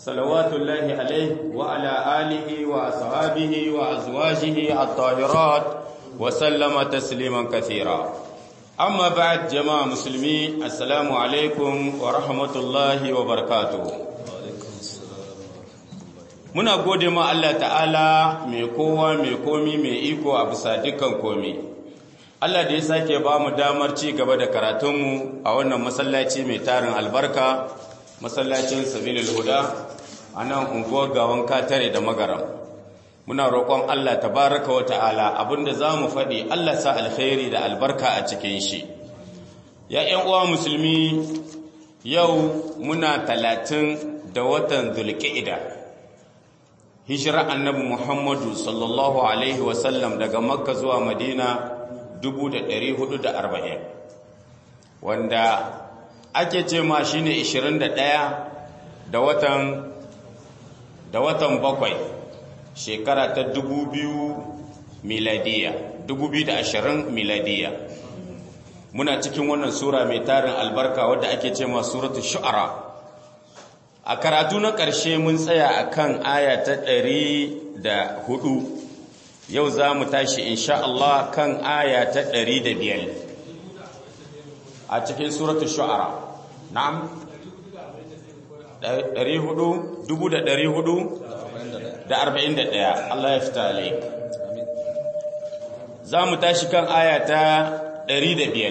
صلوات الله عليه وعلى آله وأصحابه وأزواجه الطاهرات وسلم تسليما كثيرا أما بعد جماعة مسلمين السلام عليكم ورحمة الله وبركاته muna gode ma Allah ta'ala mai kowa mai komi mai iko a bisa dukkan komi Allah da ya sake ba mu damar ci gaba da karatunmu a wannan masallaci mai tarin albarka masallacin sabilil huda a nan unguwar gawan katare da magaram muna roƙon Allah tabaraka wa ta'ala abinda za mu faɗi Allah sa alkhairi da albarka a cikin shi ya ‘yan uwa musulmi yau muna talatin da watan zulƙi'ida hijira annabi muhammadu sallallahu alaihi wasallam daga makka zuwa madina 440 wanda ake ce ma shi ne 21 da watan da watan bakwai shekara ta 2000 miladiya 2020 miladiya muna cikin wannan sura mai tarin albarka wadda ake ce ma suratul shu'ara a karatu na ƙarshe mun tsaya a kan aya ta ɗari da hudu yau za mu tashi insha Allah kan aya ta ɗari da biyar a cikin suratul shu'ara na'am ɗari hudu dubu da ɗari hudu da arba'in da ɗaya Allah ya fita alaik za mu tashi kan aya ta ɗari da biyar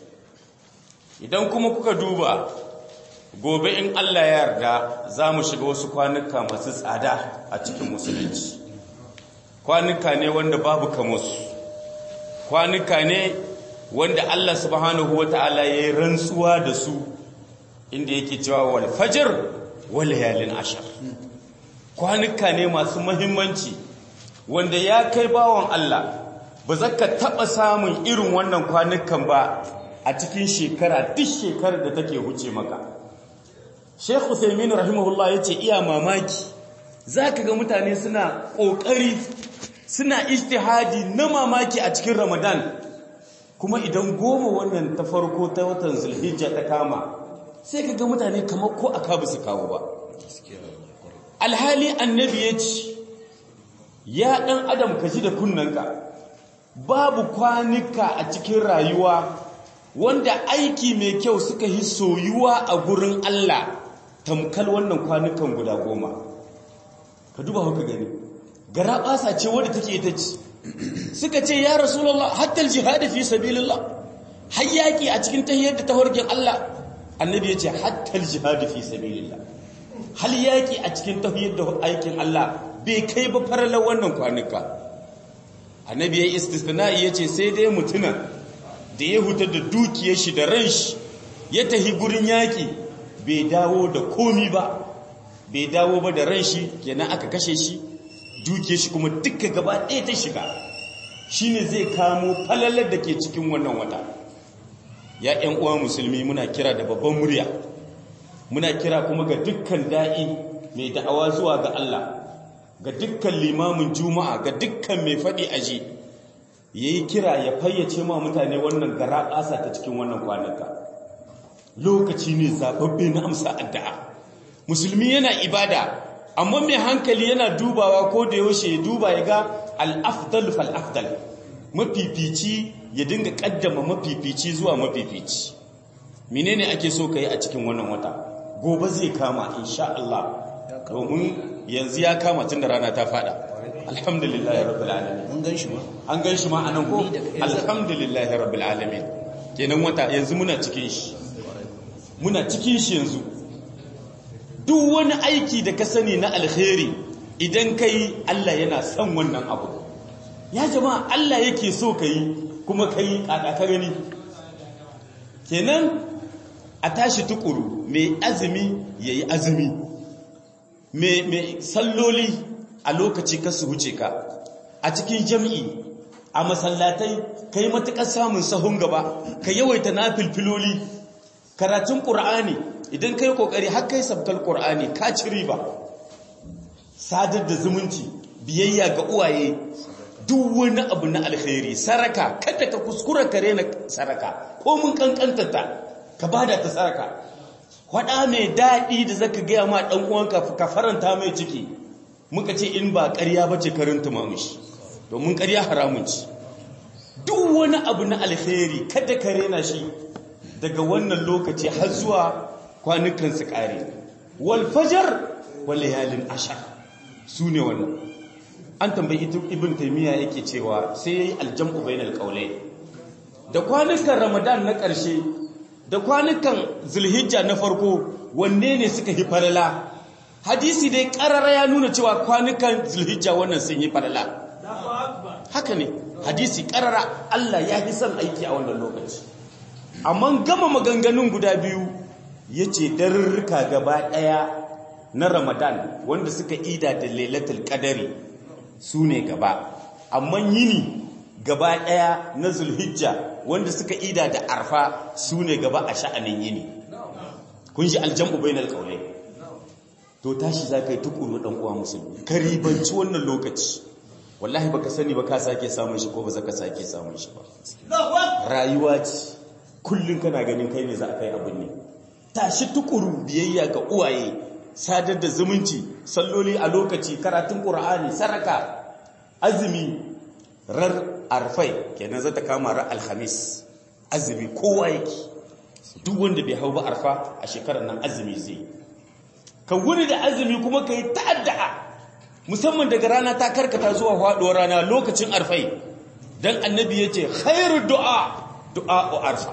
idan kuma kuka duba gobe in Allah ya yarda za mu shiga wasu kwanuka masu tsada a cikin musulunci kwanuka ne wanda babu kamusu kwanuka ne wanda Allah subhanahu wata'ala ya yi rantsuwa da su inda yake cewa wal fajr wal layalin ashar kwanuka ne masu muhimmanci wanda ya kai bawon Allah ba za ka taɓa samun irin wannan kwanukan ba a cikin shekara duk shekarar da take huce maka Sheikh Uthaymeen rahimahullah yace iya mamaki zaka ga mutane suna kokari suna ijtihadi na mamaki a cikin Ramadan kuma idan goma wannan ta farko ta watan Zulhijja ta kama sai ka ga mutane kamar ko aka su kawo ba alhali annabi yace ya dan adam ka ji da kunnanka babu kwanika a cikin rayuwa wanda aiki mai kyau suka yi soyuwa a gurin Allah tamkal wannan kwanukan guda goma ka duba haka gani gara basa ce wadda take ita ce suka ce ya rasulullah hatta aljihad fi sabilillah hayyaki a cikin tahiyyar da tahorgin Allah annabi yace hatta aljihad fi sabilillah hal yaki a cikin tahiyyar da aikin Allah bai kai ba faralar wannan kwanuka annabi yayi istisna'i yace sai dai mutuna da ya hutar da dukiyar shi da ran shi ya tahi gurin yaki bai dawo da komi ba bai dawo ba da ran shi kenan aka kashe shi duke shi kuma duka gaba ɗaya ta shiga shine zai kamo falalar da ke cikin wannan wata ya ƴan uwa musulmi muna kira da babban murya muna kira kuma ga dukkan da'i mai da'awa zuwa ga Allah ga dukkan limamin juma'a ga dukkan mai faɗi aji yayi kira ya fayyace ma mutane wannan gara ƙasa ta cikin wannan kwanaka lokaci ne zababbe na amsa addu'a musulmi yana ibada amma mai hankali yana dubawa ko da yaushe ya duba ya ga al-afdal fal afdal mafifici ya dinga kaddama mafifici zuwa mafifici menene ake so kai a cikin wannan wata gobe zai kama insha Allah domin yanzu ya kama tun da rana ta fada alhamdulillahi rabbil alamin mun gan shi ma an gan shi ma anan ko alhamdulillahi rabbil alamin kenan wata yanzu muna cikin shi muna cikin shi yanzu duk wani aiki da ka sani na alkhairi idan kai Allah yana son wannan abu ya jama'a Allah yake so kai kuma kai ka gani kenan a tashi tukuru mai azumi yayi azumi mai mai salloli a lokaci ka su wuce ka a cikin jami'i a masallatai kai matukar samun sahun gaba ka yawaita nafilfiloli karatun qur'ani idan kai kokari har kai sabkal qur'ani ka ci riba sadar da zumunci biyayya ga uwaye duk wani abu na alkhairi saraka kada ka kuskura ka rena saraka ko mun kankantata ka bada ta saraka faɗa mai daɗi da zaka gaya ma ɗan uwanka ka faranta mai ciki muka ce in ba ƙarya ba ce karin tumamushi domin ƙarya haramun ci duk wani abu na alheri kada ka rena shi daga wannan lokaci har zuwa kwanukan su ƙare wal fajar wal layalin ashar su ne wannan an tambayi ibn taymiya yake cewa sai yayi aljam'u bainal qawlayn da kwanukan ramadan na ƙarshe da kwanukan zulhijja na farko wanne ne suka yi falala hadisi dai ƙarara ya nuna cewa kwanukan zulhijja wannan sun yi falala haka ne hadisi ƙarara Allah ya fi son aiki a wannan lokaci amma gama maganganun guda biyu ya ce darurruka gaba ɗaya na ramadan wanda suka ida da lailatul qadari su ne gaba amma yini gaba ɗaya na zulhijja wanda suka ida da arfa su ne gaba a sha'anin yini kun shi aljam'u bainal qawlayn to tashi za ka yi tukuru ɗan uwa musulmi ka ribanci wannan lokaci wallahi baka sani ba ka sake samun shi ko ba za ka sake samun shi ba rayuwa ce kullum kana ganin kai ne za a kai abin ne tashi tukuru biyayya ga uwaye sadar da zumunci salloli a lokaci karatun ƙur'ani saraka azumi rar arfai kenan zata kama rar alhamis azumi kowa yake duk wanda bai hau ba arfa a shekarar nan azumi zai ka wuni da azumi kuma ka yi ta'adda'a musamman daga rana ta karkata zuwa faɗuwar rana lokacin arfai don annabi ya ce khairu du'a du'a o arfa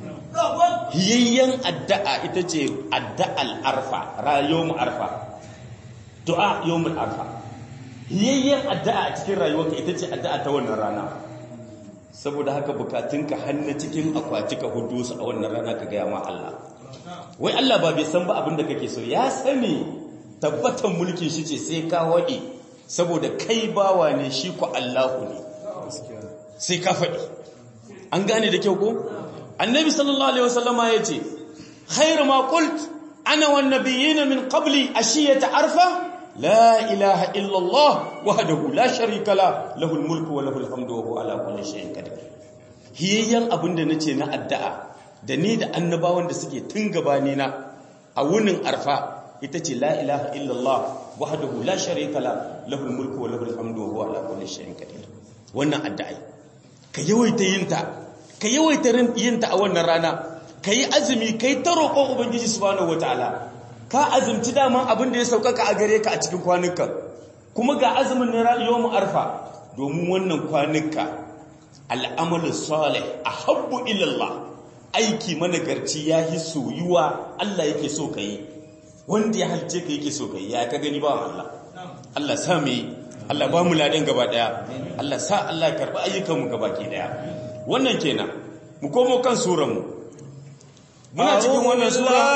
hiyayyen addu'a ita ce addu'al arfa rayomu arfa du'a yawmul arfa hiyayyen addu'a a cikin rayuwarka ita ce addu'a ta wannan rana saboda haka bukatunka hannu cikin akwati ka hudu su a wannan rana ka gaya ma Allah wai Allah ba bai san ba abin da kake so ya sani tabbatan mulkin shi ce sai ka waɗe saboda kai bawa ne shi ku Allahu ne sai ka faɗi an gane da kyau ko annabi sallallahu alaihi wasallama ya ce khairu ma qult ana wan nabiyyin min qabli ashiyata arfa la ilaha illa Allah wahdahu la sharika la lahul mulku wa lahul hamdu wa huwa ala kulli shay'in qadir hiyayyan abinda nace na addu'a da ni da annabawan da suke tun gabani na a wunin arfa ita ce la ilaha illallah wahdahu la sharika la lahul mulku wa lahul hamdu wa huwa ala kulli shay'in qadir wannan addu'a ka yawaita yinta ka yawaita yinta a wannan rana kai azumi kai ta roƙon ubangiji subhanahu wataala ka azumci daman abin da ya saukaka a gare ka a cikin kwanukan kuma ga azumin na yawmu arfa domin wannan kwanuka al'amalu salih ahabbu ila Allah aiki managarci ya yi soyuwa Allah yake so ka yi wanda ya halce ka yake so ka yi ya ka gani ba Allah Allah sa mu yi Allah ba mu ladan gaba daya Allah sa Allah ya karɓi ayyukanmu gaba ke daya wannan kenan mu komo kan suranmu muna cikin wannan sura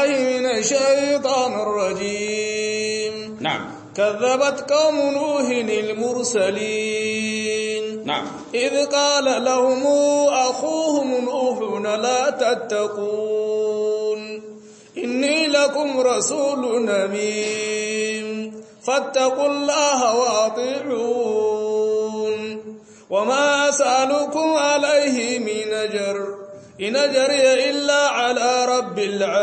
na'am كذبت قوم نوح المرسلين نعم إذ قال لهم أخوهم نوح لا تتقون إني لكم رسول أمين فاتقوا الله وأطيعون وما أسألكم عليه من أجر إن أجري إلا على رب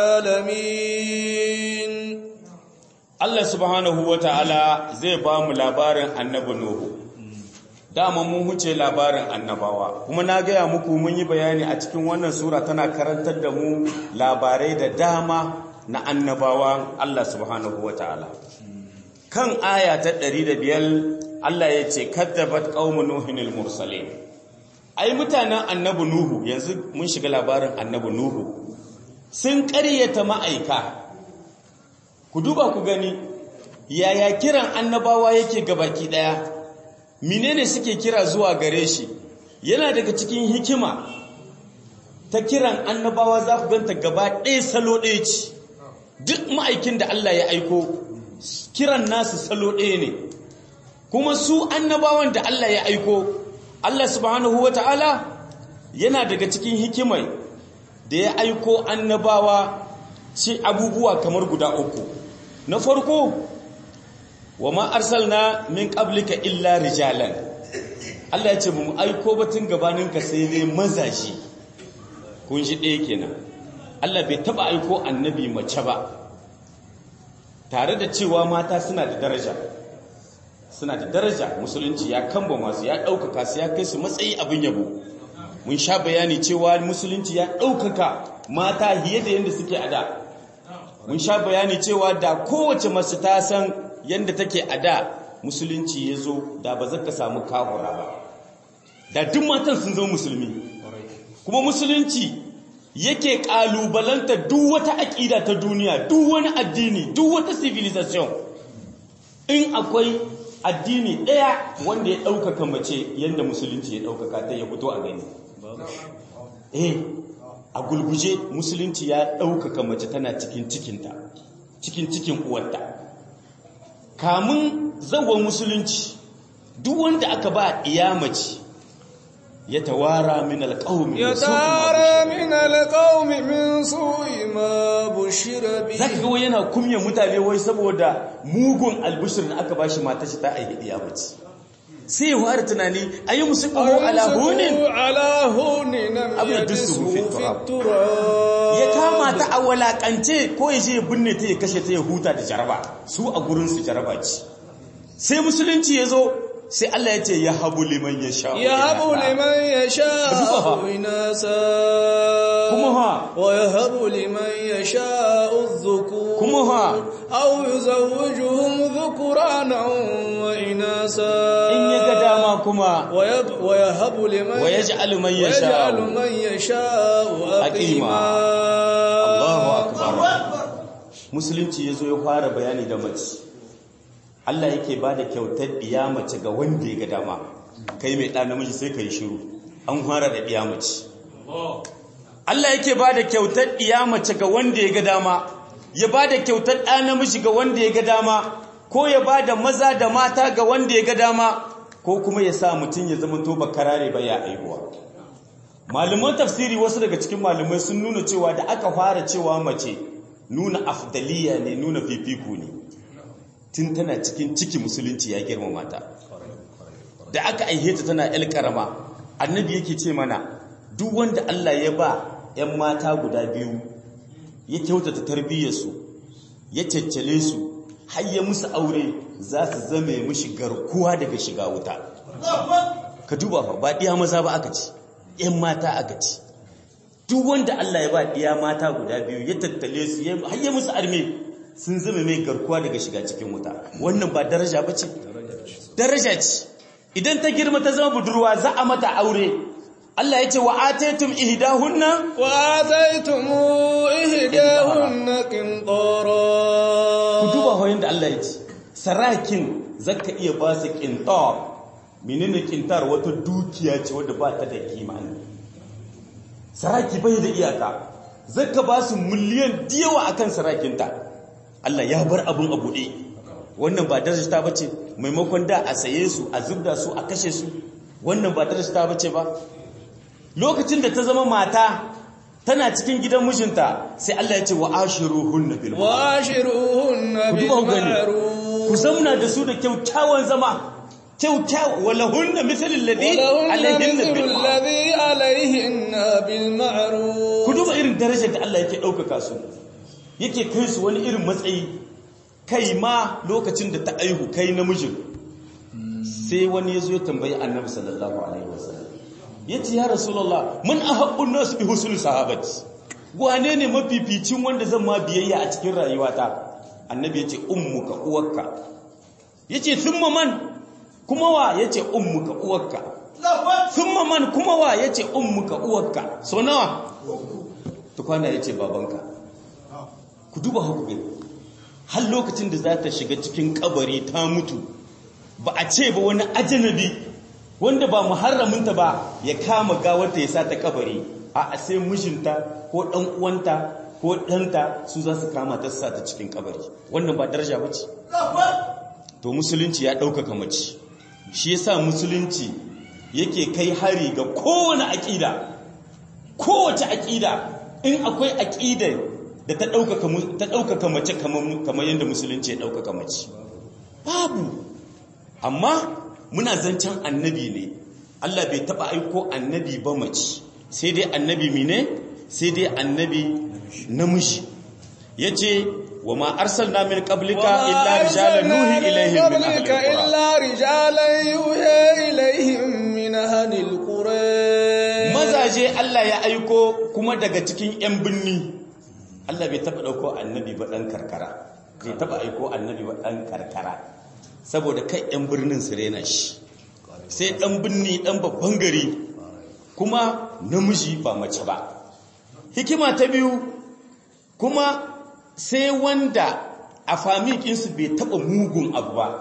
العالمين Allah subhanahu wa ta'ala zai ba mu labarin annabi Nuhu. Dama mun huce labarin annabawa, kuma na gaya muku mun yi bayani a cikin wannan Sura tana karantar da mu labarai da dama na annabawa Allah subhanahu wa ta'ala. Kan aya ta ɗari da biyar Allah ya ce, Kaddabat ƙaumu Nuhinil Mursalin. Ai, mutanen annabi Nuhu, yanzu mun shiga labarin annabi Nuhu, sun ƙaryata ma'aika. ku duba ku gani yaya kiran annabawa yake gabaki daya menene suke kira zuwa gare shi yana daga cikin hikima ta kiran annabawa za ku ganta gaba ɗaya salo ɗaya ce duk ma'aikin da Allah ya aiko kiran nasu salo ɗaya ne kuma su annabawan da Allah ya aiko Allah subhanahu wata'ala yana daga cikin hikimai da ya aiko annabawa ci abubuwa kamar guda uku na farko wa ma arsalna min qablika illa rijalan Allah ya ce mu aiko batun gabaninka sai ne mazaji kun shi ɗaya kenan Allah bai taba aiko annabi mace ba tare da cewa mata suna da daraja suna da daraja musulunci ya kamba masu ya ɗaukaka su ya kai su matsayi abin yabo mun sha bayani cewa musulunci ya ɗaukaka mata hiye da yadda suke a da mun sha bayani cewa da kowace masu ta san yadda take a da musulunci ya zo da ba zaka samu kahura ba da duk matan sun zama musulmi kuma musulunci yake kalubalanta duk wata aƙida ta duniya duk wani addini duk wata civilization in akwai addini ɗaya wanda ya ɗaukaka mace yadda musulunci ya ɗaukaka ta ya fito a gani eh a gulguje musulunci ya ɗaukaka mace tana cikin cikinta cikin cikin uwarta kamun zawon musulunci duk wanda aka ba iya mace ya tawara min alƙawmi ya tara min alƙawmi min su'i ma bushira bi zaka ga yana kumye mutane wai saboda mugun albishir da aka bashi mata shi ta aihe iya mace sai ya fara tunani ayi musu qahu ala hunin ala hunin abu ya dusu fi turab ya kama ta a walakance ko ya je ya binne ta ya kashe ta ya huta da jaraba su a gurin su jaraba ce sai musulunci ya zo sai Allah ya ce ya habu liman ya sha ya habu liman ya sha inasa kuma ha wa ya habu liman ya sha udhukur kuma ha aw yuzawwijuhum dhukranan wa inasa in ya ga dama kuma wa ya habu liman wa yaj'alu man yasha wa yaj'alu man yasha aqima Allahu akbar musulunci yazo ya fara bayani da mace Allah yake ba da kyautar ɗiya mace ga wanda ya ga dama kai mai ɗa namiji sai ka yi shiru an fara da ɗiya mace Allah yake ba da kyautar ɗiya mace ga wanda ya ga dama ya ba da kyautar ɗa namiji ga wanda ya ga dama ko ya ba da maza da mata ga wanda ya ga dama ko kuma ya sa mutum ya zama to karare ba ya aihuwa malaman tafsiri wasu daga cikin malamai sun nuna cewa da aka fara cewa mace nuna afdaliya ne nuna fifiku ne tun tana cikin ciki musulunci ya girmama ta da aka aihe ta tana yar karama annabi yake ce mana duk wanda Allah ya ba ‘yan mata guda biyu ya kyautata tarbiyyarsu ya caccale su har ya musu aure za su zame mushi garkuwa daga shiga wuta ka duba fa ba ɗiya maza ba aka ci ‘yan mata aka ci duk wanda Allah ya ba ɗiya mata guda biyu ya tattale su har ya musu arme sun zama mai garkuwa daga shiga cikin wuta wannan ba daraja ba ce daraja ce idan ta girma ta zama budurwa za a mata aure Allah ya ce wa ataitum ihdahunna wa ataitum ihdahunna qintara ku duba hoyin da Allah ya ce sarakin zaka iya ba su qintar menene qintar wata dukiya ce wadda ba ta da kima saraki bai da iyaka zaka ba su miliyan diyawa akan sarakinta Allah ya bar abun a buɗe wannan ba daraja ta bace maimakon da a saye su a zubda su a kashe su wannan ba daraja ta bace ba lokacin da ta zama mata tana cikin gidan mijinta sai Allah ya ce wa ashiruhunna bil wa ashiruhunna bil ma'ruf ku zamna da su da kyakkyawan zama kyakkyawa walahunna mithlu alladhi alayhinna bil alayhinna bil ma'ruf ku duba irin darajar da Allah yake daukaka su yake kai su wani irin matsayi kai ma lokacin da ta aihu kai namijin sai wani ya zo ya tambayi annabi sallallahu alaihi wasallam ya ce ya rasulallah mun a haƙun nasu bi husnul sahabati wane ne mafificin wanda zan ma biyayya a cikin rayuwata annabi ya ce ummuka uwarka ya ce thumma man kuma wa ya ce ummuka uwarka thumma man kuma wa ya ce ummuka uwarka so nawa tukwana ya ce babanka ku duba hukumin har lokacin da za ta shiga cikin kabari ta mutu ba a ce ba wani ajanabi wanda ba muharraminta ba ya kama gawarta ya sa ta kabari a sai mijinta ko dan uwanta ko ɗanta su za su kama ta sa ta cikin kabari wannan ba daraja ba ce to musulunci ya ɗaukaka mace shi yasa musulunci yake kai hari ga kowane aƙida kowace aƙida in akwai aƙida da ta ɗaukaka mace kamar yadda musulunci ya ɗaukaka mace babu amma muna zancen annabi ne Allah bai taba aiko annabi ba mace sai dai annabi mine sai dai annabi namiji yace wa ma arsalna min qablika illa rijalan nuhi ilaihim min ahli alqura illa rijalan yuhi ilaihim min ahli alqura mazaje Allah ya aiko kuma daga cikin yan binni Allah bai taba dauko annabi ba dan karkara bai taba aiko annabi ba dan karkara saboda kai yan birnin su rena shi sai dan binni dan babban gari kuma namiji ba mace ba hikima ta biyu kuma sai wanda a famikinsu bai taba mugun abu ba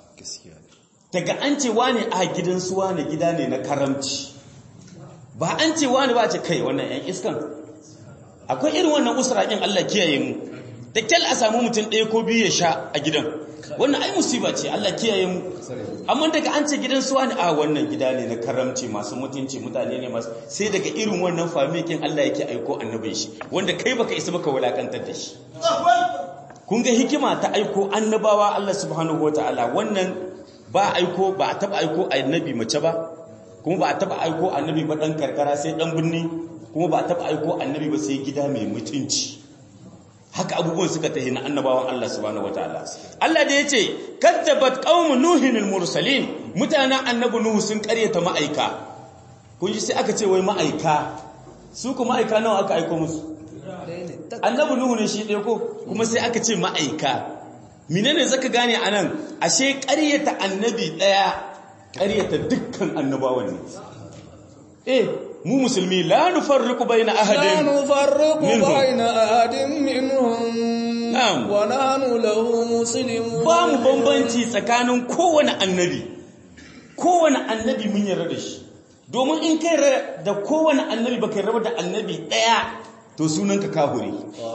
daga an ce wane a gidansu wane gida ne na karamci ba an ce wane ba ce kai wannan yan iskan akwai irin wannan usraƙin Allah kiyaye mu da kyal a samu mutum ɗaya ko biyu ya sha a gidan wannan ai musiba ce Allah kiyaye mu amma daga an ce gidan su wani a wannan gida ne na karamci masu mutunci mutane ne masu sai daga irin wannan famikin Allah yake aiko annabin shi wanda kai baka isa baka wulakantar da shi kun ga hikima ta aiko annabawa Allah subhanahu wataala wannan ba aiko ba a taba aiko annabi mace ba kuma ba a taba aiko annabi ba dan karkara sai dan binni kuma ba a taba aiko annabi ba sai gida mai mutunci haka abubuwan suka tahi na annabawan Allah subhanahu wataala Allah da yace kadzabat qaum nuhin mursalin mutanen annabi nuhu sun karyata ma'aika kun ji sai aka ce wai ma'aika su kuma ma'aika nawa aka aiko musu annabi nuhu ne shi ɗaya ko kuma sai aka ce ma'aika menene zaka gane anan ashe karyata annabi ɗaya karyata dukkan annabawan ne eh mu musulmi la nufarriqu baina ahadin la nufarriqu minhum. baina ahadin minhum Na'am. wa nahnu lahu muslimun ba mu bambanci tsakanin kowane annabi kowane annabi mun yarda da shi domin in kai ra- da kowane annabi baka raba da annabi daya to sunanka kahuri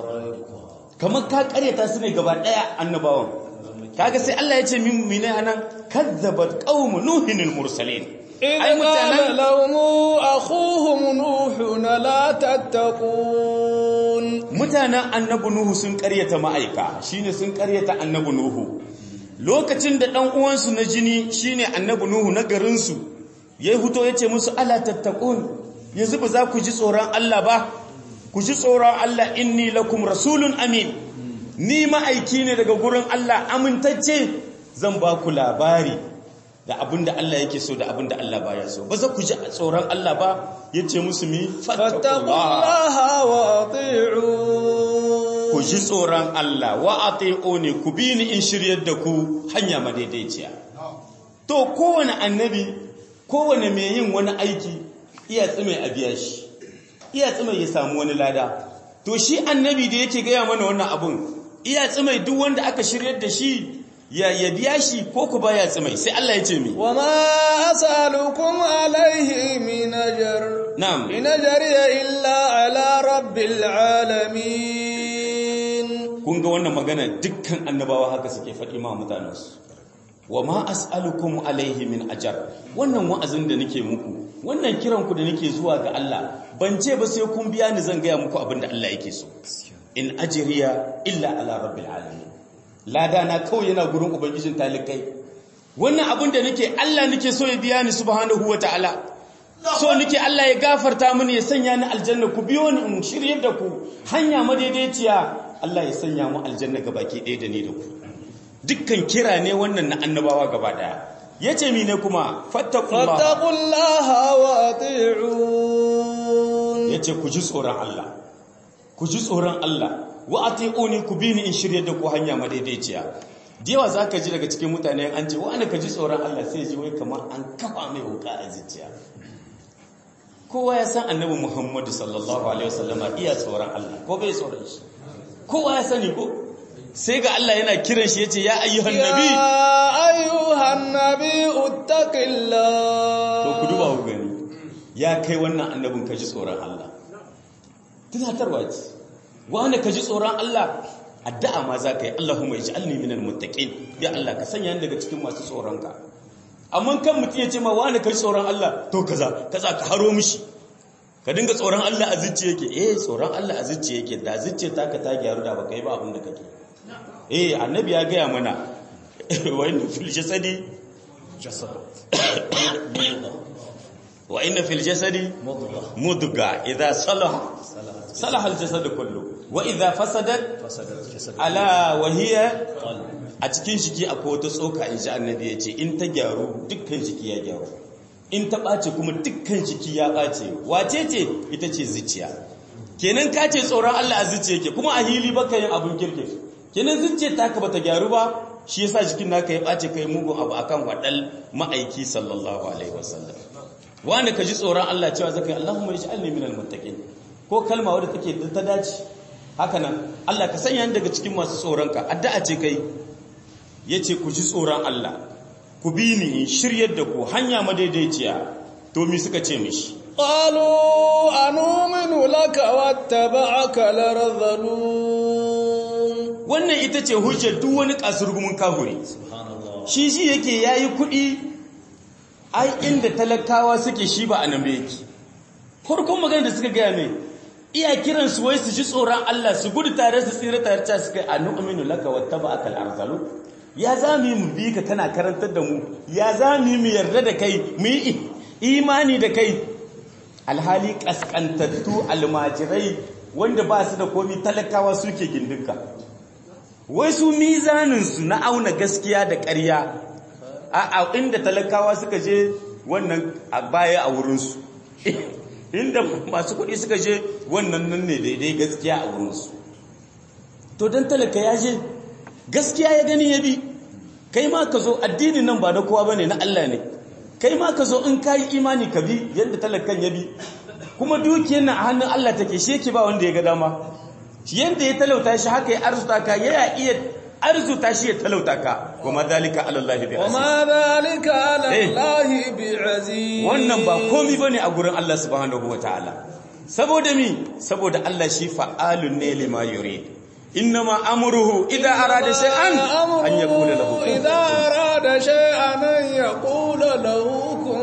kamar ka karyata su ne gaba daya annabawan kaga sai Allah ya ce min mine anan kazzabat qaum nuhin mursalin إذ ai قال mutanen لهم أخوهم نوح لا تتقون mutanen annabi nuhu sun karyata ma'aika shine sun karyata annabi nuhu lokacin da dan uwansu na jini shine annabi nuhu na garin su yayi huto yace musu ala tattaqun yanzu ba za ku ji tsoron Allah ba ku ji tsoron Allah inni lakum rasulun amin ni ma'aiki ne daga gurin Allah amintacce zan ba ku labari da abinda Allah yake so da abinda Allah baya so ba za ku ji tsoron Allah ba yace musu mi فاتقوا fattaqullaha الله وأطيعون ku ji tsoron Allah wa ne ku bi ni in shiryar da ku hanya madaidaiciya to kowane annabi kowane mai yin wani aiki iya tsime a biya shi iya tsime ya samu wani lada to shi annabi da yake gaya mana wannan abun iya tsime duk wanda aka shiryar da shi ya ya biya shi ko ku baya tsime sai Allah ya ce mi وما أسألكم عليه من أجر na'am إن أجري إلا على رب العالمين kun ga wannan magana dukkan annabawa haka suke faɗi ma mutanensu wa ma as'alukum alaihi min ajar wannan wa'azin da nake muku wannan kiran ku da nake zuwa ga Allah ban ce ba sai kun biya ni zan gaya muku abin da Allah yake so in ajriya illa ala rabbil alamin lada na kawai yana gurin ubangijin talikai wannan abin da nake Allah nake so ya biya ni subhanahu wataala so nake Allah ya gafarta mini ya sanya ni aljanna ku biyo ni in shiryar da ku hanya madaidaiciya Allah ya sanya mu aljanna gabaki ɗaya da ni da ku dukkan kira ne wannan na annabawa gaba daya yace mi ne kuma fattaqullah فاتقوا الله وأطيعون yace ku ji tsoron Allah ku ji tsoron Allah wa atiuni ku bi ni in shirye da ku hanya madaidaiciya diyawa zaka ji daga cikin mutane an ce wani ka ji tsoron Allah sai ji wai kamar an kafa mai wuka a zuciya kowa ya san annabi Muhammadu sallallahu alaihi wasallama iya tsoron Allah ko bai tsoron shi kowa ya sani ko sai ga Allah yana kiran shi yace ya ayyuhan nabi يا أيها النبي اتق الله to ku duba ku gani ya kai wannan annabin ka ji tsoron Allah tunatarwa ce wanda ka ji tsoron Allah addu'a ma za ka yi Allahumma ij'alni minal muttaqin ya Allah ka sanya ni daga cikin masu tsoron ka amma kan mutum ya ce ma wanda ka ji tsoron Allah to kaza kaza ka haro mishi ka dinga tsoron Allah a zuciya yake eh tsoron Allah a zuciya yake da zuciya ta ka ta gyaru da baka yi ba abin da kake eh annabi ya gaya mana wa inna fil jasadi wa inna fil jasadi mudga idza salaha salaha al jasadu kullu wa idza fasadat ala wa hiya a cikin jiki akwai wata tsoka in ji annabi ya ce in ta gyaru dukkan jiki ya gyaru in ta ɓace kuma dukkan jiki ya ɓace wace ce ita ce zuciya kenan ka ce tsoron Allah a zuciya ke kuma a hili baka yin abin kirki kenan zuciya ta ka bata gyaru ba shi yasa jikin naka ya ɓace kai mugun abu akan waɗal ma'aiki sallallahu alaihi wasallam wanda ka ji tsoron Allah cewa zaka yi Allahumma ij'alni minal muttaqin ko kalma wadda take ta dace haka nan Allah ka sanya daga cikin masu tsoronka addu'a ce kai yace ku ji tsoron Allah ku bi ni in shiryar da ku hanya madaidaiciya to mi suka ce mishi قالوا أنؤمن لك واتبعك الأرذلون wannan ita ce hujjar duk wani kasurgumin kahuri shi shi yake yayi kuɗi ai inda talakawa suke shi ba anan yake farkon magana da suka gaya mai iya kiran su wai su ji tsoron Allah su gudu tare su tsira tare ta suka anu'minu laka wattaba'aka al-arzalu ya za mu yi mu bi ka kana karantar da mu ya za mu yi mu yarda da kai mu yi imani da kai alhali kaskantattu almajirai wanda ba su da komi talakawa suke gindinka wai su mizaninsu na auna gaskiya da ƙarya a inda talakawa suka je wannan a baya a wurinsu inda masu kuɗi suka je wannan nan ne daidai gaskiya a wurinsu to don talaka ya je gaskiya ya gani ya bi kai ma ka zo addinin nan ba na kowa bane na Allah ne kai ma ka zo in ka yi imani ka bi yadda talakan ya bi kuma dukiyar nan a hannun Allah take shi yake ba wanda ya ga dama yadda ya talauta shi haka ya arzuta ka ya iya arzuta shi ya talauta ka wa ma dalika ala Allah bi wa aziz ma dhalika ala Allah bi aziz wannan ba komi bane a gurin Allah subhanahu wataala saboda mi saboda Allah shi fa'alun ne lima yurid innama amruhu idza arada shay'an an yaqula lahu kun idza arada shay'an an yaqula lahu kun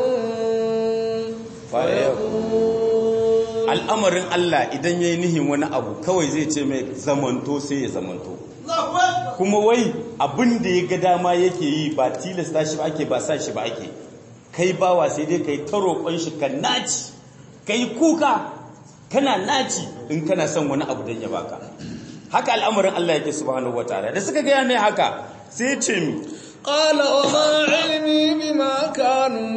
fayakun al'amarin Allah idan yayi nihin wani abu kawai zai ce mai zamanto sai ya zamanto kuma wai abin da ya ga dama yake yi ba tilasta shi ba ake ba sa shi ba ake kai bawa sai dai kai ta roƙon shi ka naci kai kuka kana naci in kana son wani abu don ya baka haka al'amarin Allah yake subhanahu wataala da suka gaya mai haka sai ya ce mi قال وما علمي بما كانوا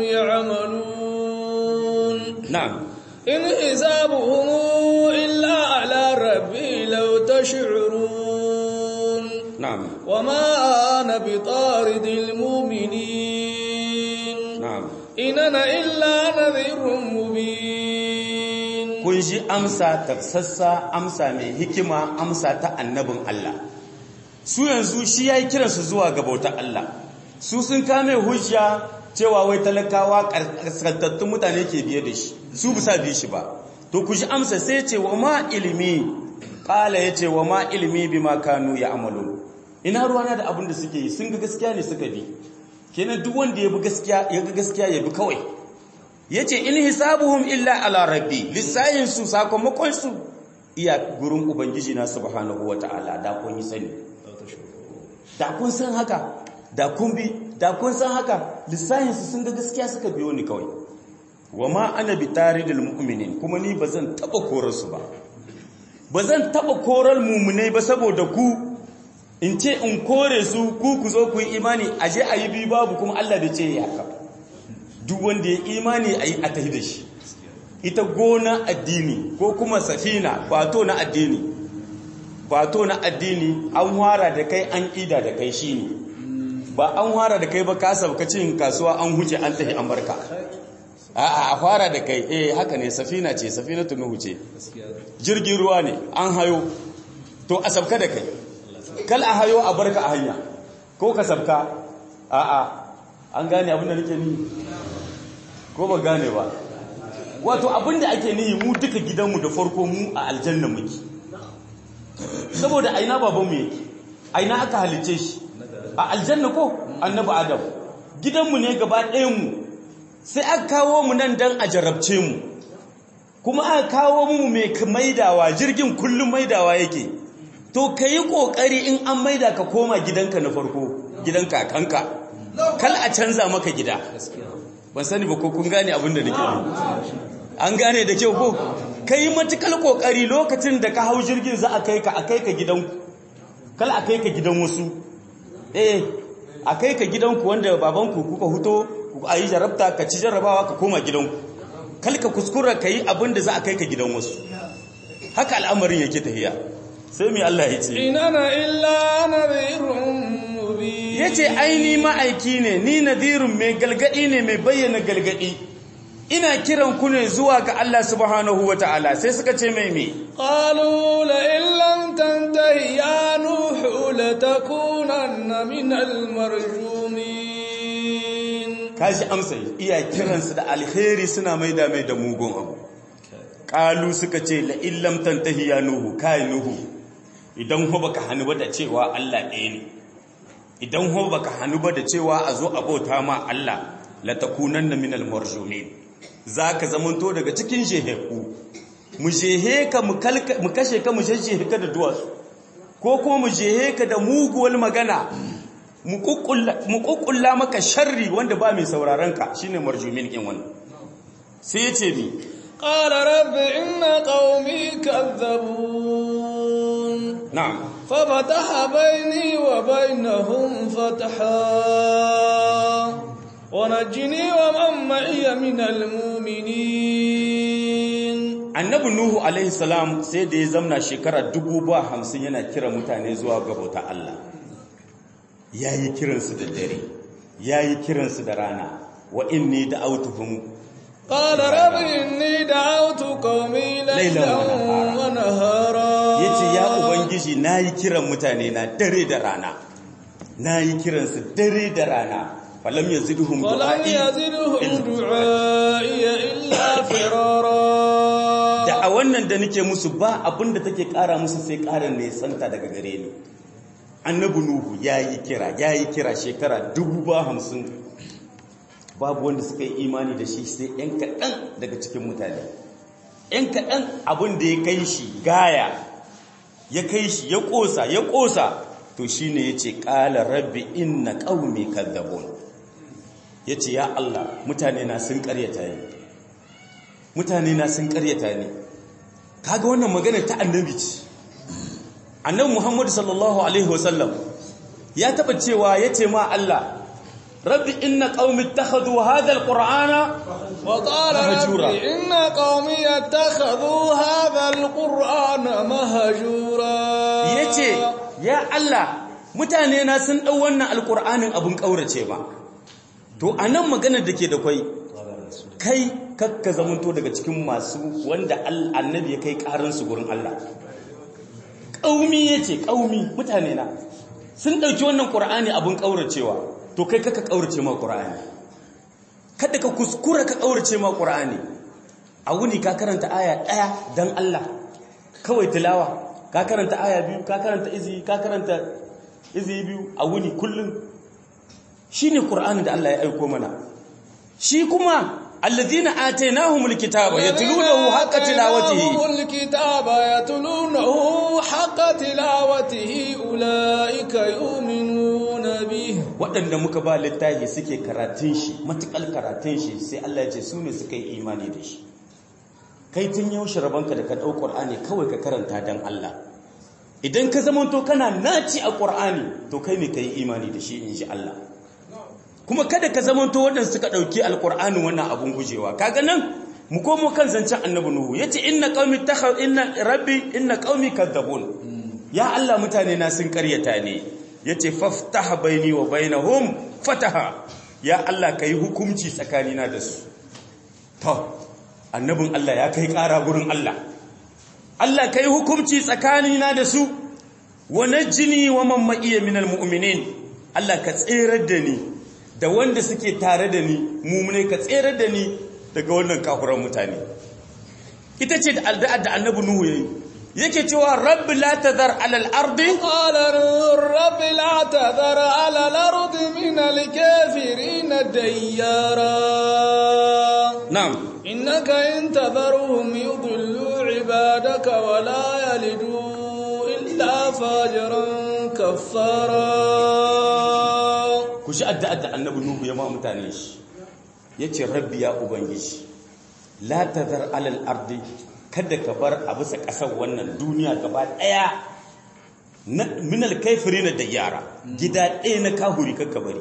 يعملون na'am إن حسابهم إلا على ربي لو تشعرون na'am وما أنا بطارد المؤمنين na'am إن أنا إلا نذير مبين kun ji amsa tafsassa amsa mai hikima amsa ta annabin Allah su yanzu shi ya yi kiransu zuwa ga bautar Allah su sun kame hujja cewa wai talakawa kaskantattun mutane ke biye da shi su bisa bi shi ba to ku ji amsa sai ce wa ma ilimi ƙala ya ce wa ma ilimi bi ma kanu ya amalu ina ruwana da abin da suke yi sun ga gaskiya ne suka bi kenan duk wanda ya bi gaskiya ya ga gaskiya ya bi kawai yace in hisabuhum illa ala rabbi lissayin su sakamakon su iya gurin ubangiji na subhanahu wataala da kun yi sani da kun san haka da kun bi da kun san haka lissayin su sun ga gaskiya suka biyo ni kawai wama ana bi taridil mu'minin kuma ni bazan taba korar su ba bazan taba korar mu'minai ba saboda ku in ce in kore su ku ku zo ku yi imani aje ayi bi babu kuma Allah bai ce ya haka duk wanda ya imani a yi a tahi da shi ita gona addini ko kuma safina bato na addini bato na addini an wara da kai an ida da kai shi ne ba an wara da kai ba ka sauka cin kasuwa an huce an tahi an barka a a fara da kai eh haka ne safina ce safina tunuhu ce jirgin ruwa ne an hayo to a sabka da kai kal a hayo a barka a hanya ko ka sabka a a an gane abin da nake ni ko ba gane ba wato abinda ake nihi mu duka gidanmu da farko mu a aljanna muke saboda aina babanmu yake aina aka halice shi a aljanna ko annabi adam gidanmu ne gaba ɗayanmu sai aka kawo mu nan dan a jarabce mu kuma aka kawo mu mai maidawa jirgin kullum maidawa yake to ka yi ƙoƙari in an maida ka koma gidanka na farko gidan kakanka kal a canza maka gida ban sani ba ko kun gane abin da nake an gane da kyau ko kai matukal kokari lokacin da ka hau jirgin za a kai ka a kai ka gidanku kal a kai ka gidan wasu eh a kai ka gidanku wanda babanku kuka huto a yi jarabta ka ci jarabawa ka koma gidanku kal ka kuskura ka yi abin da za a kai ka gidan wasu haka al'amarin yake tafiya sai mai Allah ya ce inana illa nadhirun mubin yace ai ni ma'aiki ne ni nadhirun mai galgadi ne mai bayyana galgadi ina kiran ku ne zuwa ga Allah subhanahu wata'ala sai suka ce mai me qalu la illam tantahi ya nuhu latakunanna min almarjumin kashi amsa iya kiransu da alheri suna maida mai da mugun abu qalu suka ce la illam tantahi ya nuhu kai nuhu idan ho baka hanu ba da cewa Allah ɗaya ne idan ho baka hanu ba da cewa a zo abota ma Allah la takunanna min almarjumin za ka zamanto daga cikin sheheku mu shehe ka mu kashe ka mu shehe ka da duwatsu ko kuma mu shehe ka da muguwar magana mu kukkulla maka sharri wanda ba mai sauraron ka shine marjumin kin wannan sai ya ce mi qala rabbi inna qaumi kadzabun na'am ففتح بيني وبينهم فتحا ونجني ومن معي من المؤمنين annabi nuhu alaihi salam sai da ya zamna shekara dubu ba hamsin yana kira mutane zuwa ga bauta Allah yayi kiransu da dare yayi kiransu da rana wa inni da'awtuhum قال رب إني دعوت قومي ليلا ونهارا yace ya ubangiji nayi kiran mutane na dare da rana nayi kiransu dare da rana falam yazidhum ولم du'ai يزدهم دعائي إلا فرارا da a wannan da nake musu ba abinda take kara musu sai kara ne santa daga gare ni annabi nuhu yayi kira yayi kira shekara dubu ba hamsin babu wanda suka yi imani da shi sai yan kaɗan daga cikin mutane yan kaɗan abin da ya kai shi gaya ya kai shi ya ƙosa ya ƙosa to shi ne ya ce ƙala rabbi inna ƙaumi kazzabun ya ce ya Allah mutane na sun ƙaryata ni mutane na sun ƙaryata ni kaga wannan magana ta annabi ce annabi muhammadu sallallahu alaihi wasallam ya taɓa cewa ya ce ma Allah rabbi inna qaumi ittakhadhu hadha alqur'ana وقال مهجورا. ربي إن قومي اتخذوا هذا القرآن مهجورا yace ya Allah mutane na sun dau wannan alqur'anin abun kaurace ba to anan maganar dake da kai kai kakka zamanto daga cikin masu wanda al- annabi ya kai karin su gurin Allah kaumi yace kaumi mutane na sun dauki wannan qur'ani abun kauracewa to kai kaka kaurace ma qur'ani kada ka kuskura ka kaurace ma qur'ani a wuni ka karanta aya daya dan Allah kawai tilawa ka karanta aya biyu ka karanta izi ka karanta izi biyu a wuni kullum shine qur'ani da Allah ya aiko mana shi kuma alladhina atainahumul kitaba yatlunahu haqqa tilawatihi آتيناهم الكتاب يتلونه حق تلاوته أولئك يؤمنون به waɗanda muka ba littafi suke karatun shi matukal karatun shi sai Allah ya ce su ne suka yi imani da shi kai tun yaushe rabanka da ka ɗau ƙur'ani kawai ka karanta don Allah idan ka zamanto kana naci a ƙur'ani to kai ne ka yi imani da shi in ji Allah kuma kada ka zamanto waɗanda suka ɗauki alƙur'ani wannan abun gujewa kaga nan mu komo kan zancen annabi nuhu yace inna qaumi takhad inna rabbi inna qaumi kadzabun ya Allah mutane na sun karyata ne yace faftah baini wa bainahum fataha ya Allah kai hukunci tsakanina da su to annabin Allah ya kai ƙara gurin Allah Allah kai hukunci tsakanina da su wa najjini wa man ma'iya minal mu'minin Allah ka tserar da ni da wanda suke tare da ni mumune ka tserar da ni daga wannan kafuran mutane ita ce da addu'ar da annabi Nuhu yayi yake cewa rabbi la tadhar ala al-ardi قال نور رب لا تذر على الأرض من الكافرين ديارا na'am إنك إن تذرهم يضلوا عبادك ولا يلدوا إلا فاجرا كفارا ku shi addu'ar da annabi Nuhu ya ma mutane shi yace rabbi ya ubangiji la tazar alal ardi kada ka bar a bisa ƙasar wannan duniya gaba ɗaya minal kaifirina da yara gida ɗaya na kahuri kakka bari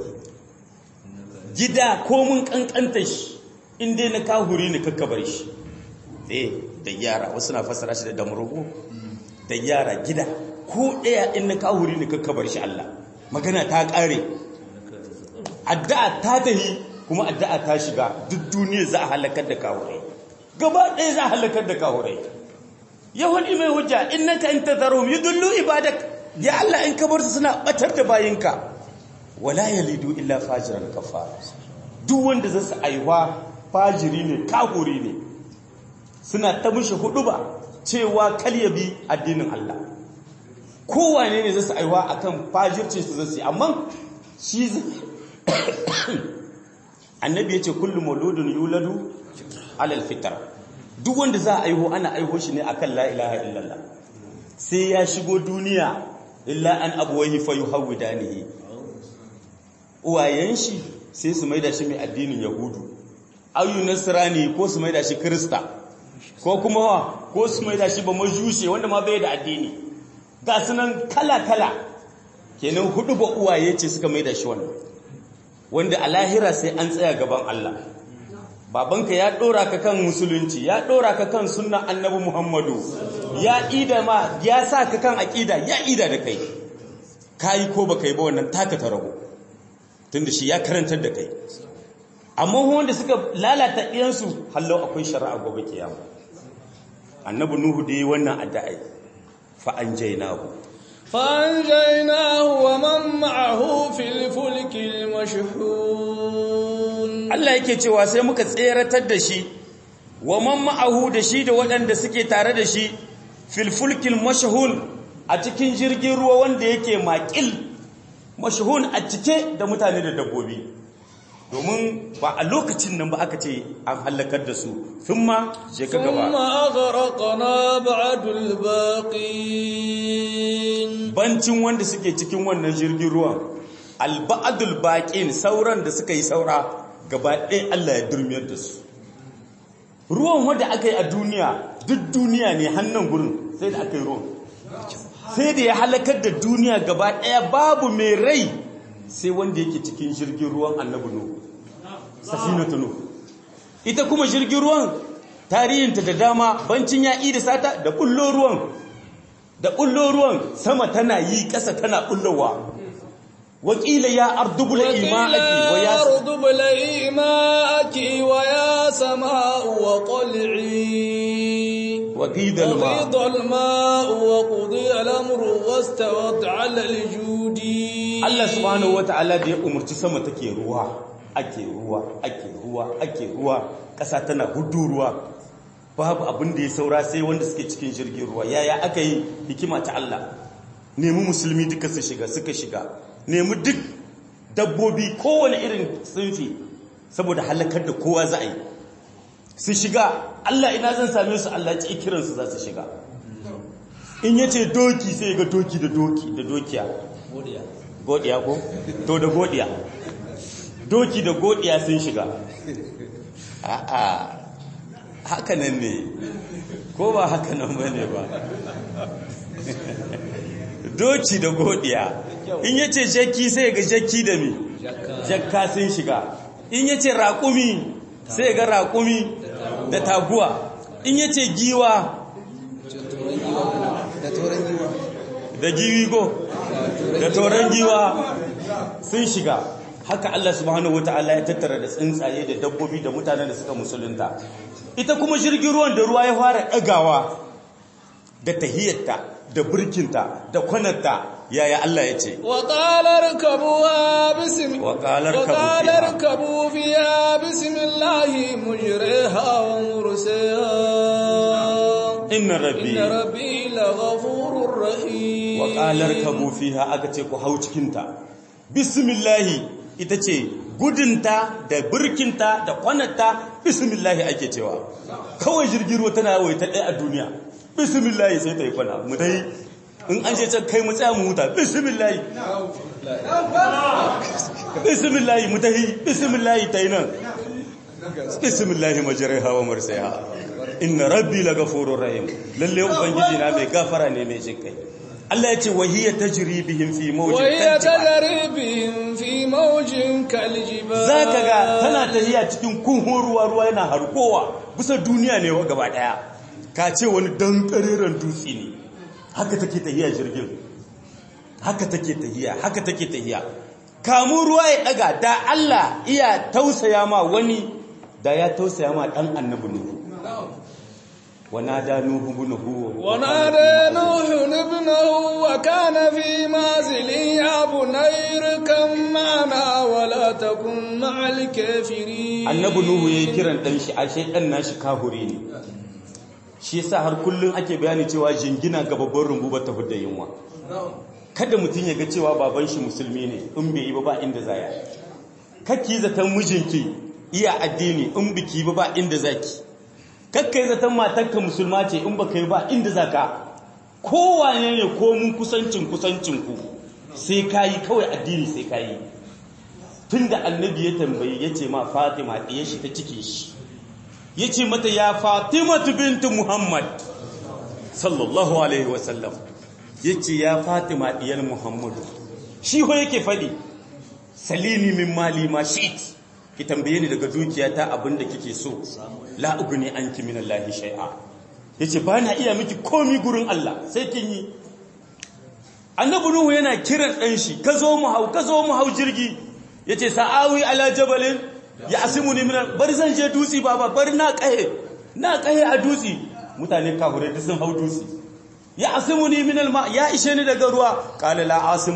gida ko mun kankanta shi inda na kahuri ne kakka bari shi eh da yara wasu na fasara shi da damurugu da yara gida ko ɗaya in na kahuri ne kakka bari shi Allah magana ta ƙare addu'a ta tahi kuma addu'a ta shiga duk duniya za a halakar da kahurai gaba ɗaya za a halakar da kahurai yahudi mai hujja innaka in tadharum yudullu ibadak ya Allah in ka bar su suna batar da bayinka wala yalidu illa fajiran kafara duk wanda za su aiwa fajiri ne kahuri ne suna ta mushi hudu ba cewa kal ya bi addinin Allah kowane ne za su aiwa akan fajirce su zasu amma shi annabi yace kullu mauludun yuladu alal fitra duk wanda za a aiho ana aiho shi ne akan la ilaha illallah sai ya shigo duniya illa an abuwahi fa yuhawidanihi uwayen shi sai su maida shi mai addinin yahudu ayu nasrani ko su maida shi krista ko kuma wa ko su maida shi ba majushe wanda ma bai da addini ga sunan kala kala kenan hudu ba uwaye ce suka maida shi wannan wanda a lahira sai an tsaya gaban Allah babanka ya dora ka kan musulunci ya dora ka kan sunnan annabi Muhammadu ya ida ma ya sa ka kan aqida ya ida da kai kai ko baka yi ba wannan taka ta rago tunda shi ya karantar da kai amma wanda suka lalata ɗiyansu hallau akwai shari'a gobe kiyama annabi nuhu da yi wannan addu'ai fa anjaynahu fa anjaynahu wa man ma'ahu fil fulki mashhun Allah yake cewa sai muka tseratar da shi wa man ma'ahu da shi da waɗanda suke tare da shi fil fulkil mashhun a cikin jirgin ruwa wanda yake maƙil mashhun a cike da mutane da dabbobi domin ba a lokacin nan ba aka ce an halakar da su thumma je ka gaba thumma aghraqna ba'dul baqin bancin wanda suke cikin wannan jirgin ruwan alba'adul baqin sauran da suka yi saura gaba ɗaya Allah ya durmiyar da su ruwan wanda aka yi a duniya duk duniya ne hannun gurin sai da aka yi ruwan sai da ya halakar da duniya gaba ɗaya babu mai rai sai wanda yake cikin jirgin ruwan annabi nu safinatu nu ita kuma jirgin ruwan tarihinta da dama bancin ya da sata da bullo ruwan da bullo ruwan sama tana yi ƙasa tana bullowa wakila ya ardubul ima'aki wa ya ardubul ima'aki wa ya sama'u wa qul'i وقيد الماء وقيد الماء وقضي الأمر واستوت على الجود Allah subhanahu wata'ala da ya umarci sama take ruwa ake ruwa ake ruwa ake ruwa ƙasa tana hudu ruwa babu abin da ya saura sai wanda suke cikin jirgin ruwa yaya aka yi hikima ta Allah nemi musulmi duka su shiga suka shiga nemi duk dabbobi kowane irin tsinfi saboda halakar da kowa za a yi su shiga Allah ina zan same su Allah ci kiransu za su shiga in yace doki sai ga doki da doki da dokiya godiya ko to da godiya doki da godiya sun shiga a'a haka nan ne ko ba haka nan bane ba doki da godiya in yace jakki sai ga jakki da mi jakka sun shiga in yace raƙumi sai ga raƙumi da taguwa in yace giwa da giwi go da toron giwa sun shiga haka Allah subhanahu wataala ya tattara da tsuntsaye da dabbobi da mutanen da suka musulunta ita kuma jirgin ruwan da ruwa ya fara ɗagawa da tahiyyarta da burkinta da kwanarta yaya Allah ya ce wa qalar kabuwa bismi wa qalar wa qalar kabu fiha bismillahi mujriha wa mursaha inna rabbi inna rabbi laghafurur rahim wa qalar kabu fiha aka ce ku hau cikin ta bismillahi ita ce gudunta da burkinta da kwanarta bismillahi ake cewa kawai jirgin ruwa tana yawai ta ɗaya a duniya bismillahi sai ta yi kwana mu dai in an je can kai mu tsaya mu huta bismillahi bismillahi mu tahi bismillahi ta yi nan bismillahi majriha wa mursaha inna rabbi lagafurur rahim lalle ubangiji na mai gafara ne mai jin kai Allah ya ce wahiya tajri bihim fi mawjin وهي تجري بهم في موج كالجبال zaka ga tana tahiya cikin kunhun ruwa ruwa yana harkowa bisa duniya ne wa gaba daya ka ce wani dan kareren dutse ne haka take tahiya jirgin haka take tahiya haka take tahiya kamun ruwa ya daga da Allah iya tausaya ma wani da ya tausaya ma dan annabi nuhu ونادى نوح ابنه ونادى نوح ابنه وكان في معزل يا بني اركب معنا ولا تكن مع الكافرين annabi nuhu yayi kiran dan shi ashe dan nashi kahuri ne shi yasa har kullun ake bayani cewa jingina ga babban rumbu ba ta hudda yunwa kada mutun ya ga cewa baban shi musulmi ne in bai yi ba ba inda zaya kakki zaton mijinki iya addini in biki ba ba inda zaki kakkai zaton matarka musulma ce in baka yi ba inda zaka kowane ne ko mun kusancin kusancin ku sai kayi kawai addini sai kayi tunda annabi ya tambayi yace ma Fatima ɗiyar shi ta cikin shi yace mata ya Fatima bintu Muhammad sallallahu alaihi wasallam yace ya Fatima ɗiyar Muhammadu shi ho yake fadi salini min mali ma shi'ti ki tambaye ni daga dukiyata abinda kike so la ugni anki min Allah shay'a yace ba na iya miki komi gurin Allah sai kin yi annabi nuhu yana kiran dan shi ka zo mu hau ka zo mu hau jirgi yace sa'awi ala jabalin ya asimuni min bari zan je dutsi baba bari na kahe na kahe a dutsi mutane kafirai duk sun hau dutsi ya asimuni min alma ya ishe ni daga ruwa qala la asimu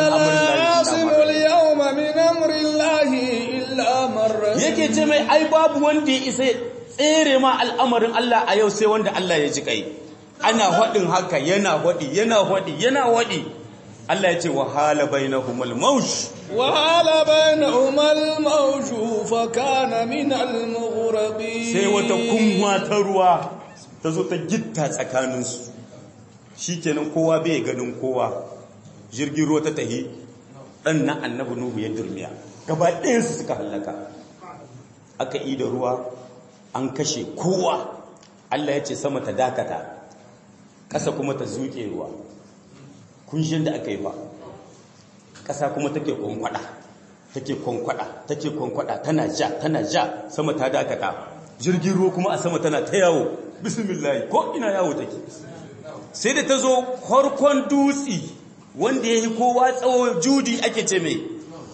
al-yawma min amri قال لا llahi يعصم اليوم من أمر الله إلا من رحم yake ce mai ai babu wanda ya isa tsere ma al'amarin Allah a yau sai wanda Allah ya ji kai ana hadin haka yana hadi yana hadi yana hadi Allah ya ce wa hala bainahumul mawj وحال بينهما الموج فكان من المغرقين sai wata kunwa ta ruwa ta zo ta gitta tsakaninsu shikenan kowa bai ganin kowa jirgin ruwa ta tahi dan na annabi nuhu ya durmiya gaba ɗayansu suka hallaka aka yi da ruwa an kashe kowa Allah ya ce sama ta dakata ƙasa kuma ta zuke ruwa kunshin da aka yi ba ƙasa kuma take kwankwada take kwankwada take kwankwada tana ja tana ja sama ta dakata jirgin ruwa kuma a sama tana ta yawo bismillah ko ina yawo take sai da ta zo harkon dutsi wanda ya yi kowa tsawo judi ake ce mai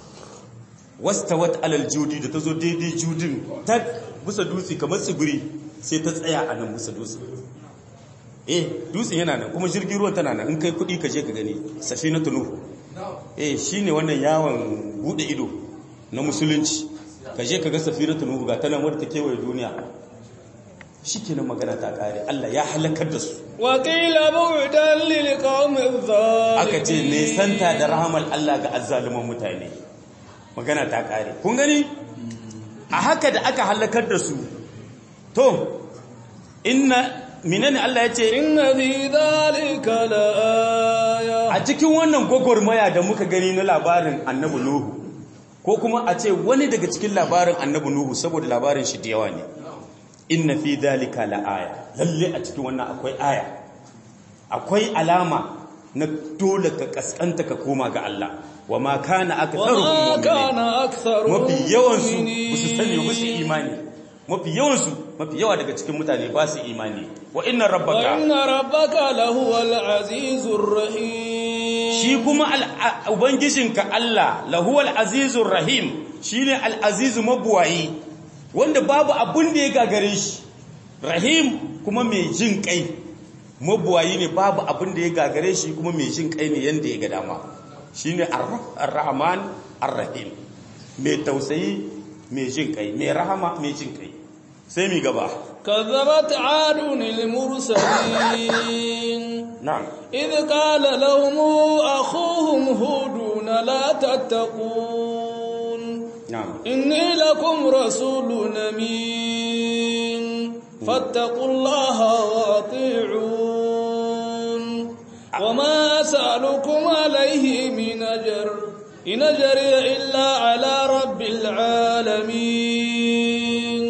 wastawat alal judi da ta zo daidai judin ta bisa dutse kamar tsibiri sai ta tsaya a nan bisa dutse eh dutsen yana nan kuma jirgin ruwan tana nan in kai kudi ka je ka gani safinatu nuhu eh shine wannan yawon bude ido na musulunci ka je ka ga safinatu nuhu ga tana wadda ta kewaye duniya shikenan magana ta kare Allah ya halakar da su وقيل بعدا للقوم الظالمين aka ce nesanta da rahamar Allah ga azzaluman mutane magana ta kare kun gani a haka da aka halakar da su to inna minani Allah ya ce إن في ذلك لآية a cikin wannan gwagwarmaya da muka gani na labarin annabi Nuhu ko kuma a ce wani daga cikin labarin annabi Nuhu saboda labarin shi da yawa ne inna fi dhalika laaya lalle a cikin wannan akwai aya akwai alama na dole ka kaskanta ka koma ga Allah wa ma kana aktharuhum وما كان mu'minin أكثرهم mafi yawan su مؤمنين. su sani ba su imani mafi yawan su mafi yawa daga cikin mutane ba su imani wa inna rabbaka وإن ربك لهو العزيز الرحيم shi kuma al- a- ubangijinka Allah lahuwal azizur rahim shine al-azizu mabuwayi wanda babu abun da ya gagare shi rahim kuma mai jin kai mabuwayi ne babu abun da ya gagare shi kuma mai jin kai ne yanda ya ga dama shine ar- ar-rahman ar-rahim mai tausayi mai jin kai mai rahama mai jin kai sai mi gaba كذبت عاد المرسلين na'am إذ قال لهم أخوهم هود لا تتقون na'am إني لكم رسول أمين فاتقوا الله وأطيعون وما أسألكم عليه من أجر إن أجري إلا على رب العالمين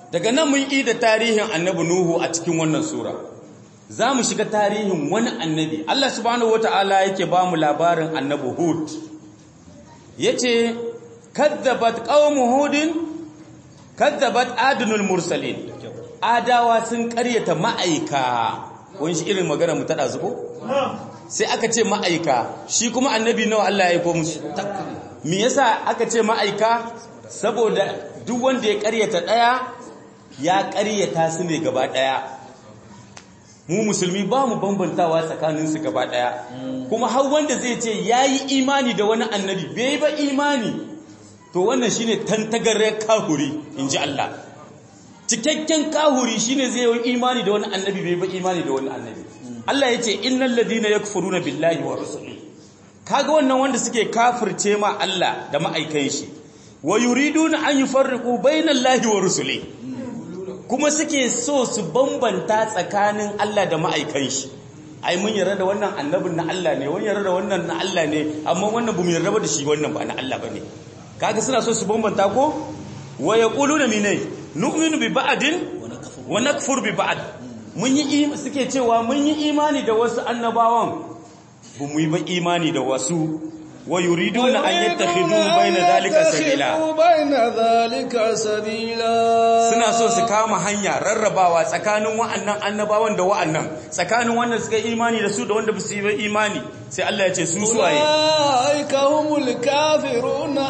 daga nan mun yi da tarihin annabi nuhu a cikin wannan sura za mu shiga tarihin wani annabi Allah subhanahu wata'ala yake ba mu labarin annabi hud yace kadzabat qaumu hudin kadzabat adunul mursalin adawa sun karyata ma'aika wani shi irin magana mu tada zuko sai aka ce ma'aika shi kuma annabi nawa Allah ya aiko musu me yasa aka ce ma'aika saboda duk wanda ya karyata daya ya karyata su ne gaba daya mu musulmi ba mu bambantawa tsakanin su gaba daya kuma har wanda zai ce yayi imani da wani annabi bai ba imani to wannan shine tantagarre kahuri inji Allah cikakken kahuri shine zai yi imani da wani annabi bai ba imani da wani annabi Allah yace innal ladina yakfuruna billahi wa rusulihi kaga wannan wanda suke kafirce ma Allah da ma'aikan shi wa yuriduna an yufarriqu bainallahi wa rusulihi kuma suke so su bambanta tsakanin Allah da ma'aikan shi ai mun yarda da wannan annabin na Allah ne wani yarda da wannan na Allah ne amma wannan bamu yarda da shi wannan ba na Allah bane kaga suna so su bambanta ko wa yaquluna minai nu'minu bi ba'din wa nakfur bi ba'd mun yi suke cewa mun yi imani da wasu annabawan ba mu yi ba imani da wasu wa yuriduna an yattakhidu bayna dhalika sabila bayna dhalika sabila suna so su kama hanya rarrabawa tsakanin wa'annan annabawan da wa'annan tsakanin wanda suka yi imani da su da wanda ba su yi ba imani sai Allah ya ce su suwaye ulaika humul kafiruna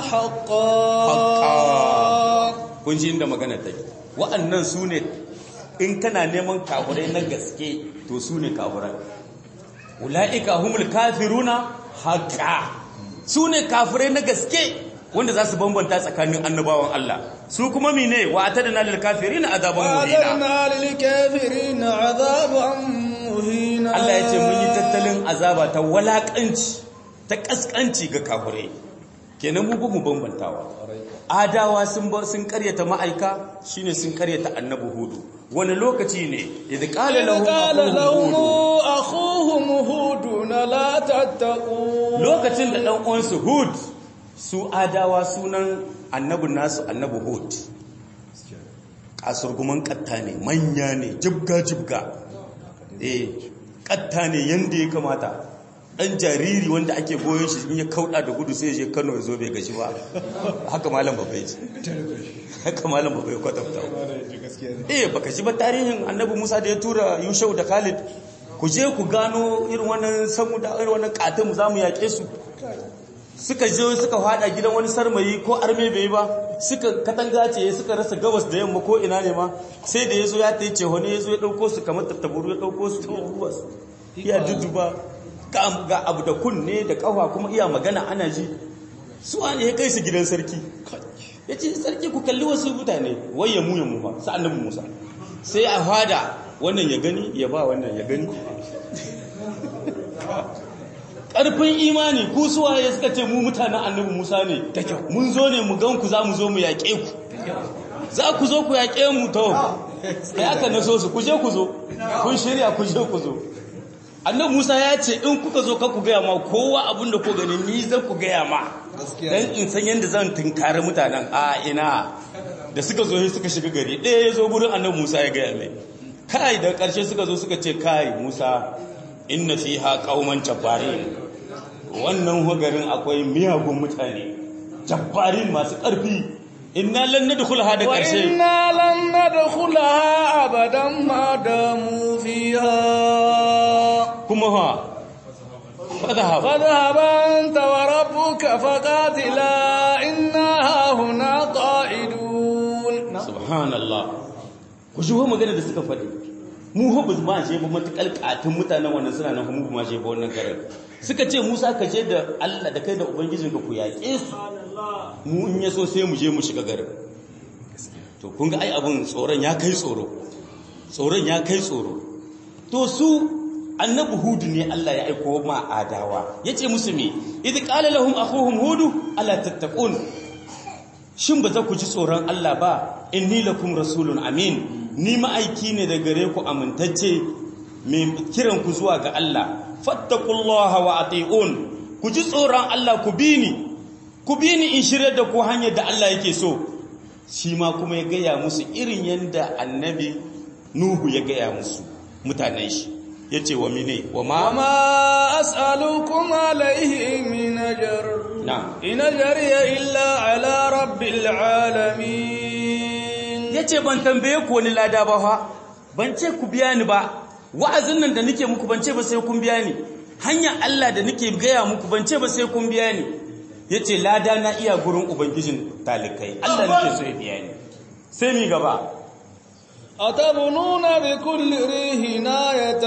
haqqan kun ji inda magana take wa'annan su ne in kana neman kafurai na gaske to su ne kafurai ula'ika humul kafiruna haqa su ne kafirai na gaske wanda za su bambanta tsakanin annabawan Allah su kuma mine wa atadna lil kafirina azaban muhina وأعتدنا للكافرين عذابا مهينا Allah ya ce mun yi tattalin azaba ta walakanci ta kaskanci ga kafirai kenan mu bugu bambantawa adawa sun ba sun karyata ma'aika shine sun karyata annabi hudu wani lokaci ne idh qala إذ lahum قال aquhum لهم hud أخوهم هود لا تتقون lokacin da ɗan uwansu hud su adawa sunan annabin nasu annabi hud kasurguman katta ne manya ne jibga-jibga eh katta ne yadda ya kamata ɗan jariri wanda ake goyon shi in ya kauɗa da gudu sai ya je kano ya zo bai gashi ba haka malam babbai ce haka malam babbai kwatanta eh baka shi ba tarihin annabi musa da ya tura yushau da khalid ku je ku gano irin wannan samu da irin wannan katin za mu yaƙe su suka je suka fada gidan wani sarmayi ko arme bai ba suka katanga ce suka rasa gabas da yamma ko ina ne ma sai da yazo ya tayi cewa ne yazo ya dauko su kamar tattaburu ya dauko su ya ruwa su iya duduba ga ga abu da kunne da kafa kuma iya magana ana ji su an ya kai su gidan sarki yace sarki ku kalli wasu mutane wai ya mu ya mu fa sa annabi Musa sai a fada wannan ya gani ya ba wannan ya gani ƙarfin imani ku suwaye suka ce mu mutanen annabi Musa ne mun zo ne mu gan ku za mu zo mu yaƙe ku za ku zo ku yaƙe mu to sai aka naso su ku je ku zo kun shirya ku je ku zo annabi Musa ya ce in kuka zo ka ku gaya ma kowa abin da ku gani ni zan ku gaya ma dan in san yadda zan tunkari mutanen a ina da suka zo sai suka shiga gari ɗaya ya zo gurin annabi Musa ya gaya mai kai da ƙarshe suka zo suka ce kai Musa inna fiha qauman jabbarin wannan hugarin akwai miyagun mutane jabbarin masu ƙarfi inna lan nadkhulha da ƙarshe وإنا لن ندخلها أبدا ما داموا فيها kuma ha fadhhab فاذهب أنت وربك فقاتلا إنا هاهنا قاعدون subhanallah ku shi magana da suka faɗi mu ho ba ma je ba matakal katun mutanen wannan suna nan mu ba ma je ba wannan garin suka ce Musa ka je da Allah da kai da ubangijinka ku yaƙe su mu in yaso sai mu je mu shiga garin to kun ga ai abun tsoron ya kai tsoro tsoron ya kai tsoro to su annabi hudu ne Allah ya aiko ma adawa yace musu me idh qala lahum akhuhum hudu ala tattaqun shin ba za ku ji tsoron Allah ba inni lakum rasulun amin ni ma'aiki ne da gare ku amintacce mai kiran ku zuwa ga Allah fattaqullaha wa ati'un ku ji tsoron Allah ku bi ni ku bi ni in shirye da ku hanyar da Allah yake so shi ma kuma ya gaya musu irin yadda annabi nuhu ya gaya musu mutanen shi ya ce wa mine wa ma وما أسألكم عليه من أجر na إن أجري إلا على رب العالمين ya ce ban tambaye ku wani lada ba fa ban ce ku biya ni ba wa'azin nan da nake muku ban ce ba sai kun biya ni hanyar Allah da nake gaya muku ban ce ba sai kun biya ni ya ce lada na iya gurin ubangijin talikai Allah nake so ya biya ni sai mi gaba أتبنون بكل ريح آية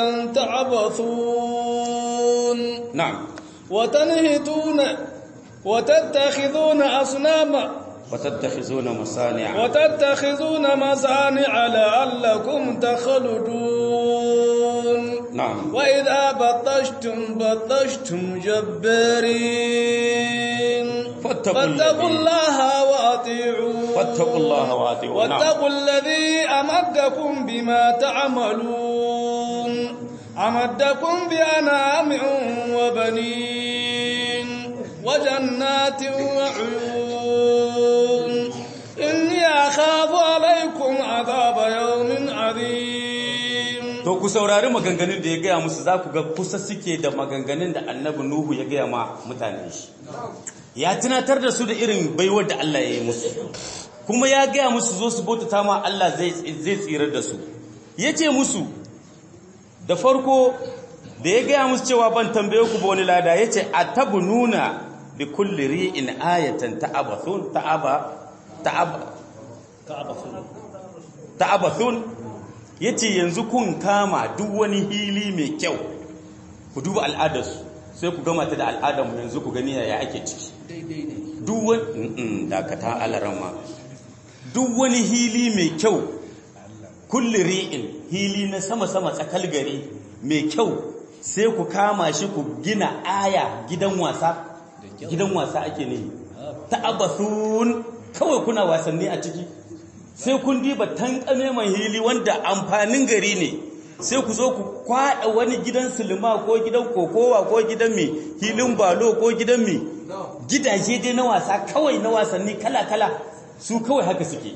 تعبثون na'am وتنهتون وتتخذون أصناما watattakhizuna masani'a وتتخذون مصانع لعلكم تخلدون na'am وإذا بطشتم بطشتم جبارين فاتقوا فاتقوا الذي- الله وأطيعون فاتقوا الله وأطيعون. نعم. واتقوا الذي أمدكم بما تعملون أمدكم بأنعام وبنين وجنات وعيون إني أخاف عليكم عذاب يوم عظيم to ku saurari maganganun da ya gaya musu za ku ga kusa suke da maganganun da annabi nuhu ya gaya ma mutanen shi ya tunatar da su da irin baiwar da Allah ya yi musu kuma ya gaya musu zo su bautata ma Allah zai zai tsirar da su ya ce musu da farko da ya gaya musu cewa ban tambaye ku ba wani lada ya ce a tabu nuna bi kulli ri'in ayatan ta'abathun ta'aba ta'aba ta'abathun yace yanzu kun kama duk wani hili mai kyau ku duba al'adarsu sai ku gama ta da al'adarmu yanzu ku gani yaya ake ciki duk wani dakata alarama duk wani hili mai kyau kulli ri'in hili na sama-sama tsakal gari mai kyau sai ku kama shi ku gina aya gidan wasa gidan wasa ake ne ta'abathun kawai kuna wasanni a ciki sai kun diba tankame mai hili wanda amfanin gari ne sai ku zo ku kwada wani gidan silima ko gidan kokowa ko gidan mi hilin balo ko gidan mi gidaje dai na wasa kawai na wasanni kala-kala su kawai haka suke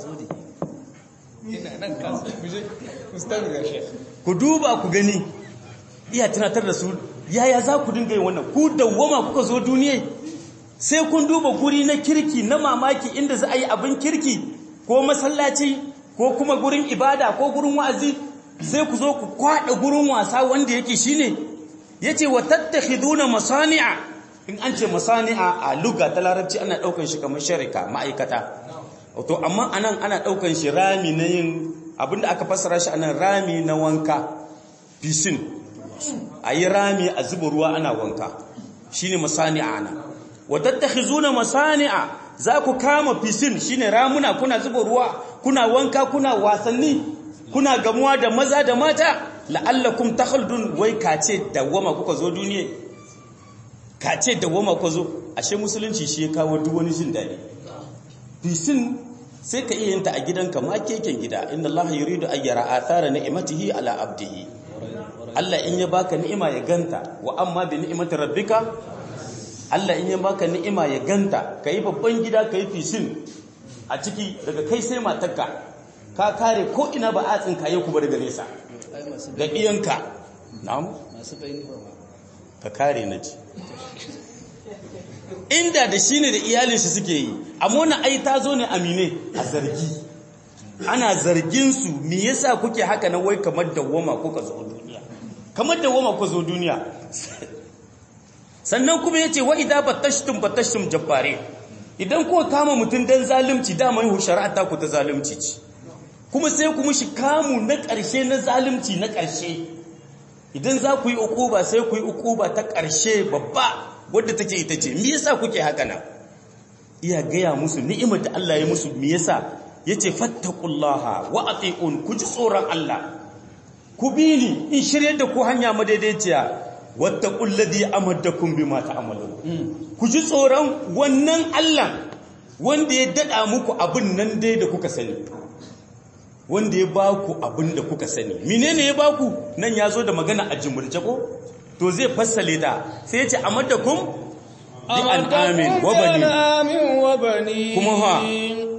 ku duba ku gani iya tunatar da su yaya za ku dinga yin wannan ku dawwama kuka zo duniya sai kun duba guri na kirki na mamaki inda za a yi abin kirki ko masallaci ko kuma gurin ibada ko gurin wa'azi sai ku zo ku kwada gurin wasa wanda yake shine yace wa tattakhiduna masani'a in an ce masani'a a lugha ta larabci ana daukan shi kamar sharika ma'aikata to amma anan ana daukan shi rami na yin abinda aka fassara shi anan rami na wanka piscine ayi rami a zuba ruwa ana wanka shine masani'a ana wa tattakhizuna masani'a za ku kama fisin shine ramuna kuna zuba ruwa kuna wanka kuna wasanni kuna gamuwa da maza da mata la'allakum takhludun wai kace dawama kuka zo duniya kace dawama kuka zo ashe musulunci shi ya kawo duk wani jin dadi fisin sai ka iya yinta a gidanka ma keken gida inna Allah yuridu an yara athara ni'matihi ala abdihi Allah in ya baka ni'ima ya ganta wa amma bi ni'mati rabbika Allah in ya baka ni'ima ya ganta ka yi babban gida ka yi fisin a ciki daga kai sai matarka ka kare ko ina ba a tsinka yi kuma daga nesa da iyanka na'am ka kare na ci inda da shi ne da iyalin shi suke yi amma wani ai ta zo ne amine a zargi ana zargin su me yasa kuke haka na wai kamar dawwama kuka zo duniya kamar dawwama kuka zo duniya sannan kuma yace wa idza batashtum batashtum jabbare idan ko kama mutun dan zalunci da mai shari'a ta ku ta zalunci ce kuma sai ku mushi kamu na ƙarshe na zalunci na ƙarshe idan za ku yi ukuba sai ku yi ukuba ta ƙarshe babba wadda take ita ce me yasa kuke haka nan iya gaya musu ni'imar da Allah ya musu me yasa yace fattaqullaha wa ati'un ku ji tsoron Allah ku bi ni in shirye da ku hanya madaidaiciya wattaqul ladhi amaddakum bima ta'malun ku ji tsoron wannan Allah wanda ya dada muku abin nan dai da kuka sani wanda ya baku abin da kuka sani menene ya baku nan yazo da magana a jumurce ko to zai fassale ta sai ya ce amaddakum bi an'amin wa bani wa bani kuma ha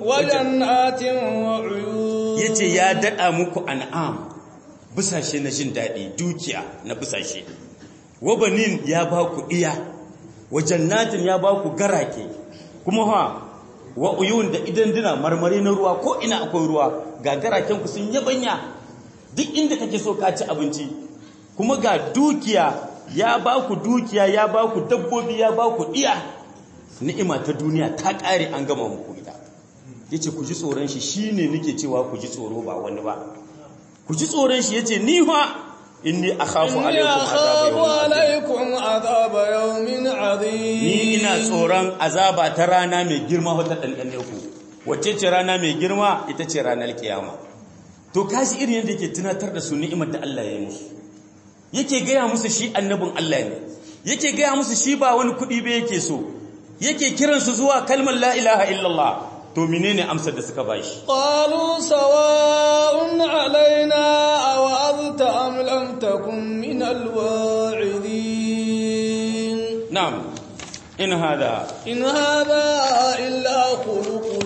وجنات وعيون yace ya dada muku an'am busashe na jin dadi dukiya na busashe wabanin ya ba ku iya wa jannatin ya ba ku garake kuma ha wa uyun da idan dina marmari na ruwa ko ina akwai ruwa ga garaken ku sun yabanya duk inda kake so ka ci abinci kuma ga dukiya ya ba ku dukiya ya ba ku dabbobi ya ba ku iya ni'ima ta duniya ta ƙare an gama muku ita yace ku ji tsoron shi shine nake cewa ku ji tsoro ba wani ba ku ji tsoron shi yace ni fa inni akhafu إني alaikum أخاف azaba yawmin azim عليكم عذاب يوم عظيم ni ina tsoron azaba ta rana mai girma wata ɗanɗane ku wacce ce rana mai girma ita ce ranar kiyama to kashi irin yadda yake tunatar da su ni'imar da Allah ya yi musu yake gaya musu shi annabin Allah ne yake gaya musu shi ba wani kuɗi ba yake so yake kiransu zuwa kalmar la ilaha illallah to menene amsar da suka bashi قالوا سواء علينا أوعظت أم لم تكن من الواعظين na'am in hada إن هذا إلا خلق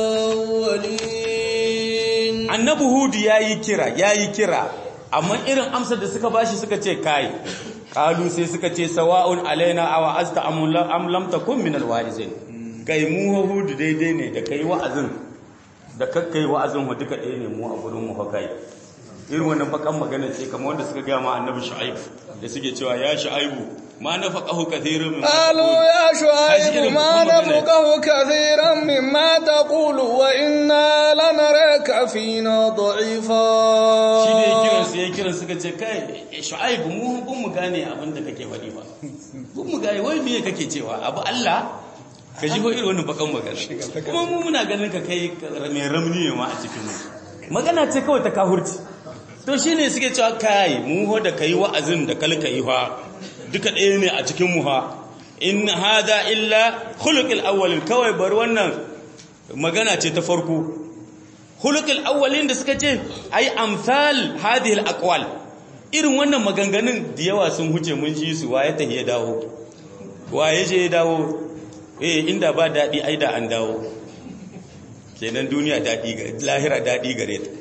الأولين annabi hudu yayi kira yayi kira amma irin amsar da suka bashi suka ce kai kalu sai suka ce sawa'un alaina aw azta am lam am lam takun min alwarizin kai mu hudu daidai ne da kai wa'azin da kakkai wa'azin mu duka ɗaya ne mu a gurin mu fa kai irin wannan bakan magana ce kamar wanda suka ga ma annabi shu'aib da suke cewa ya shu'aibu ma nafaqahu kathirun min قالوا يا شعيب ما نفقه كثيرا مما تقول وإنا لنراك فينا ضعيفا shi ne ya kiran su ya kiran suka ce kai shu'aibu mu bun mu gane abin da kake faɗi ba bun mu gane wai me kake cewa abu Allah ka ji ko irin wannan bakan magana kuma mu muna ganin ka kai mai ramni ne ma a cikin mu magana ce kawai ta kahurci to shine suke cewa kai mu ho da kai wa'azin da kalka yi fa duka ɗaya ne a cikin mu ha in hada illa khuluqil awwalin kawai bar wannan magana ce ta farko hulukul awwalin da suka ce ai amsal hadhihi alaqwal irin wannan maganganun da yawa sun huce mun ji su waye ta ya dawo waye je ya dawo eh inda ba dadi ai da an dawo kenan duniya dadi ga lahira dadi gare ta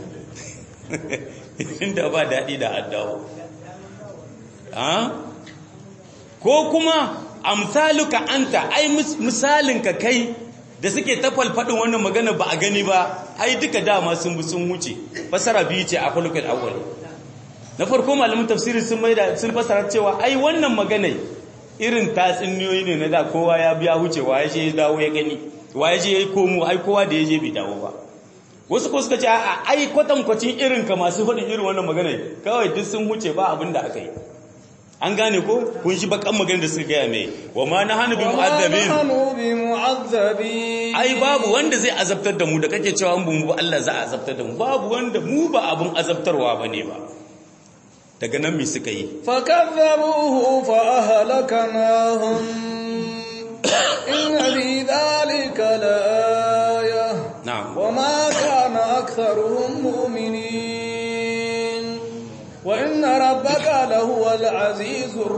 inda ba dadi da an dawo ha ko kuma amsaluka anta ai misalinka kai da suke ta falfadin wannan magana ba a gani ba ai duka dama sun bi sun wuce fasara biyu ce a hulukul awwal na farko malamin tafsiri sun maida sun fasara cewa ai wannan magana irin tatsuniyoyi ne na da kowa ya biya wuce wa je ya dawo ya gani wa je ya komo ai kowa da ya je bai dawo ba wasu ko suka ce a ai kwatankwacin irin ka masu hudin irin wannan magana kawai duk sun wuce ba abin da aka yi an gane ko kun shi bakan magana da suka gaya mai wa ma na hannu bi mu'azzabin mu'azzabin ai babu wanda zai azabtar da mu da kake cewa an mu Allah za a azabtar da mu babu wanda mu ba abun azabtarwa bane ba daga nan me suka yi fakazzabuhu fa ahlaknahum inna fi dhalika laaya na'am wama kana aktharuhum mu'minin wa inna rabbaka lahuwal azizur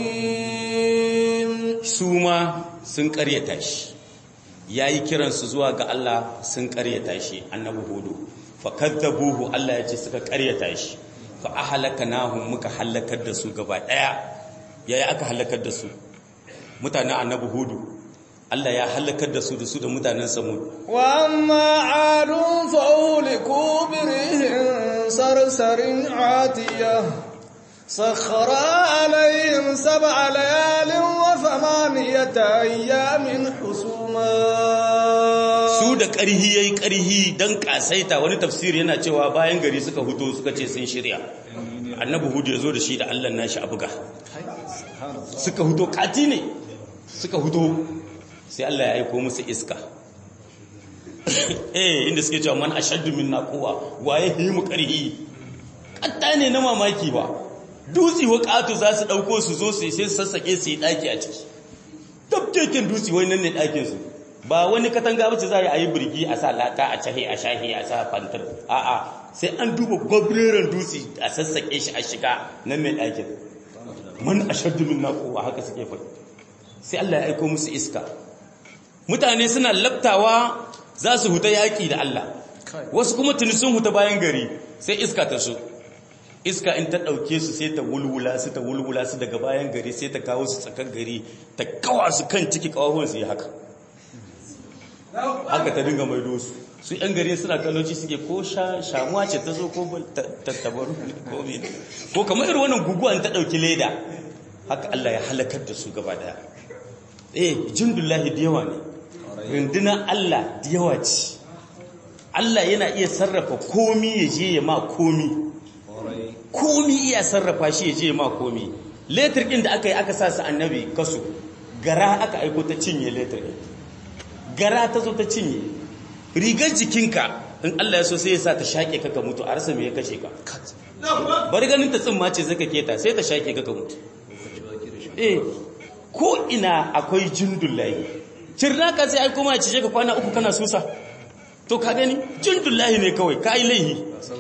rahim su ma sun karyata shi yayi kiransu zuwa ga Allah sun karyata shi annabi hudu fakazzabuhu Allah ya ce suka karyata shi fa ahlaknahum muka halakar da su gaba daya yayi aka halakar da su mutanen annabi hudu Allah ya halakar da su da su da mutanen samud wa amma adun fa uliku birihin sarsarin atiyah sakhara alayhim sab'a layalin wa thamaniyata ayyamin husuma su da ƙarhi yayi ƙarhi dan kasaita wani tafsiri yana cewa bayan gari suka huto suka ce sun shirya annabi hudu ya zo da shi da Allah nashi a buga suka huto kati ne suka huto sai Allah ya aiko musu iska eh inda suke cewa man ashaddu minna quwwa waye yi mu ƙarhi katta ne na mamaki ba dutsi wa katu za su dauko su zo su sai sassake su yi daki a ciki tabkeken dutsi wai nan ne dakin su ba wani katanga bace za a yi birgi a sa laka a cahe a shahi a sa fantar a'a sai an duba gwabreren dutse a sassake shi a shiga nan mai ɗakin man ashaddu min naquwa haka suke faɗi sai Allah ya aiko musu iska mutane suna labtawa za su huta yaƙi da Allah wasu kuma tuni sun huta bayan gari sai iska ta so iska in ta ɗauke su sai ta wulwula su ta wulwula su daga bayan gari sai ta kawo su tsakar gari ta kawa su kan ciki kawahon su yi haka haka ta dinga maido su su yan gari suna kalloci suke ko shamuwa ce ta zo ko tattabaru ko mene ko kamar irin wannan guguwa ta ɗauki leda haka Allah ya halakar da su gaba daya eh jindullahi da yawa ne rundunar Allah da yawa ce Allah yana iya sarrafa komi ya je ya ma komi komi iya sarrafa shi ya je ya ma komi letir ɗin da aka yi aka sa su annabi kasu gara aka aiko ta cinye letir ɗin gara ta zo ta cinye rigar jikinka in Allah ya so sai ya sa ta shaƙe ka ka mutu a rasa me ya kashe ka bari ganin ta tsimma ce zaka keta sai ta shaƙe ka ka mutu eh ko ina akwai jindullahi cirnaka sai ai kuma cije ka kwana uku kana susa to ka gani jindullahi ne kawai ka yi laihi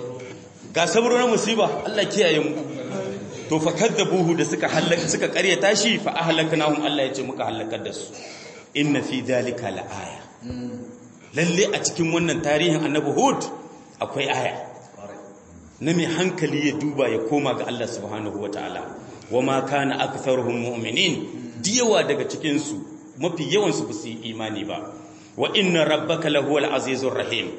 ga sabro na musiba Allah kiyaye mu to fa kadzabuhu da suka halaka suka karyata shi fa ahlaknahum Allah ya ce muka halakar da su inna fi dhalika laaya lalle a cikin wannan tarihin annabi hud akwai aya na mai hankali ya duba ya koma ga Allah subhanahu wataala wama kana aktharuhum mu'minin diyawa daga cikin su mafi yawan su su imani ba wa inna rabbaka lahuwal azizur rahim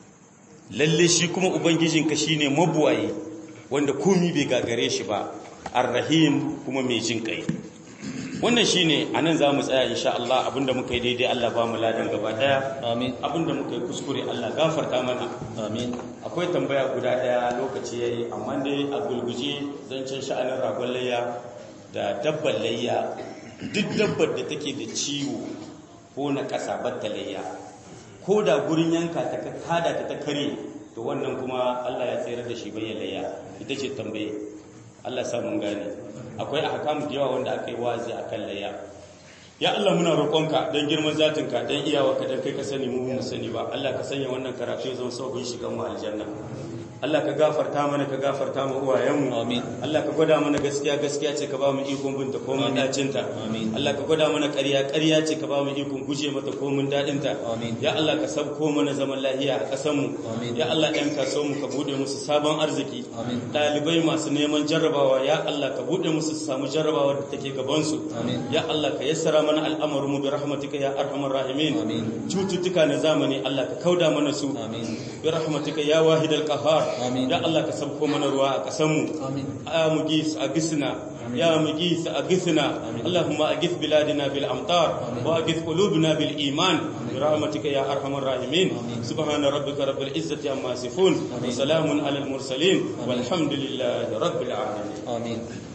lalle shi kuma ubangijinka shine mabuwaye wanda komi bai gagare shi ba arrahim kuma mai jin kai wannan shine anan zamu tsaya insha Allah abinda muka yi daidai Allah ba mu ladan gaba daya amin abinda muka yi kuskure Allah gafarta mana amin akwai tambaya guda daya lokaci yayi amma dai a gulguje zancen sha'anin ragon layya da dabbar layya duk dabbar da take da ciwo ko na ƙasa batta layya ko da gurin yanka ta kada ta ta kare to wannan kuma Allah ya tsayar da shi bayan layya ita ce tambaye Allah sa mun gane akwai ahkamu da yawa wanda aka yi wazi akan layya ya Allah muna roƙonka don girman zatinka don iyawarka don kai ka sani mu mu sani ba Allah ka sanya wannan karatu ya zama sauƙin shigan mu aljanna Allah ka gafarta mana ka gafarta mu uwayenmu Amin. Allah ka gwada mana gaskiya gaskiya ce ka ba mu ikon binta ko mun dacin ta Amin. Allah ka gwada mana ƙarya ƙarya ce ka ba mu ikon guje mata ko mun dadin ta Amin. ya Allah ka sabko mana zaman lahiya a ƙasar mu Amin. ya Allah ɗan kasuwar mu ka bude musu sabon arziki Amin. ɗalibai masu neman jarrabawa ya Allah ka bude musu su samu jarrabawa da take gaban su Amin. ya Allah ka yassara mana al'amarin mu bi rahmatika ya arhamar rahimin Amin. cututtuka na zamani Allah ka kauda mana su Amin. bi rahmatika ya wahidal qahhar Amin. ya Allah ka sabko mana ruwa a kasan mu Amin. ya mugis agisna ya mugis agisna Allahumma agis biladina bil amtar wa agis qulubina bil iman bi rahmatika ya arhamar rahimin subhana rabbika rabbil izzati amma yasifun wa salamun alal mursalin walhamdulillahi rabbil alamin amin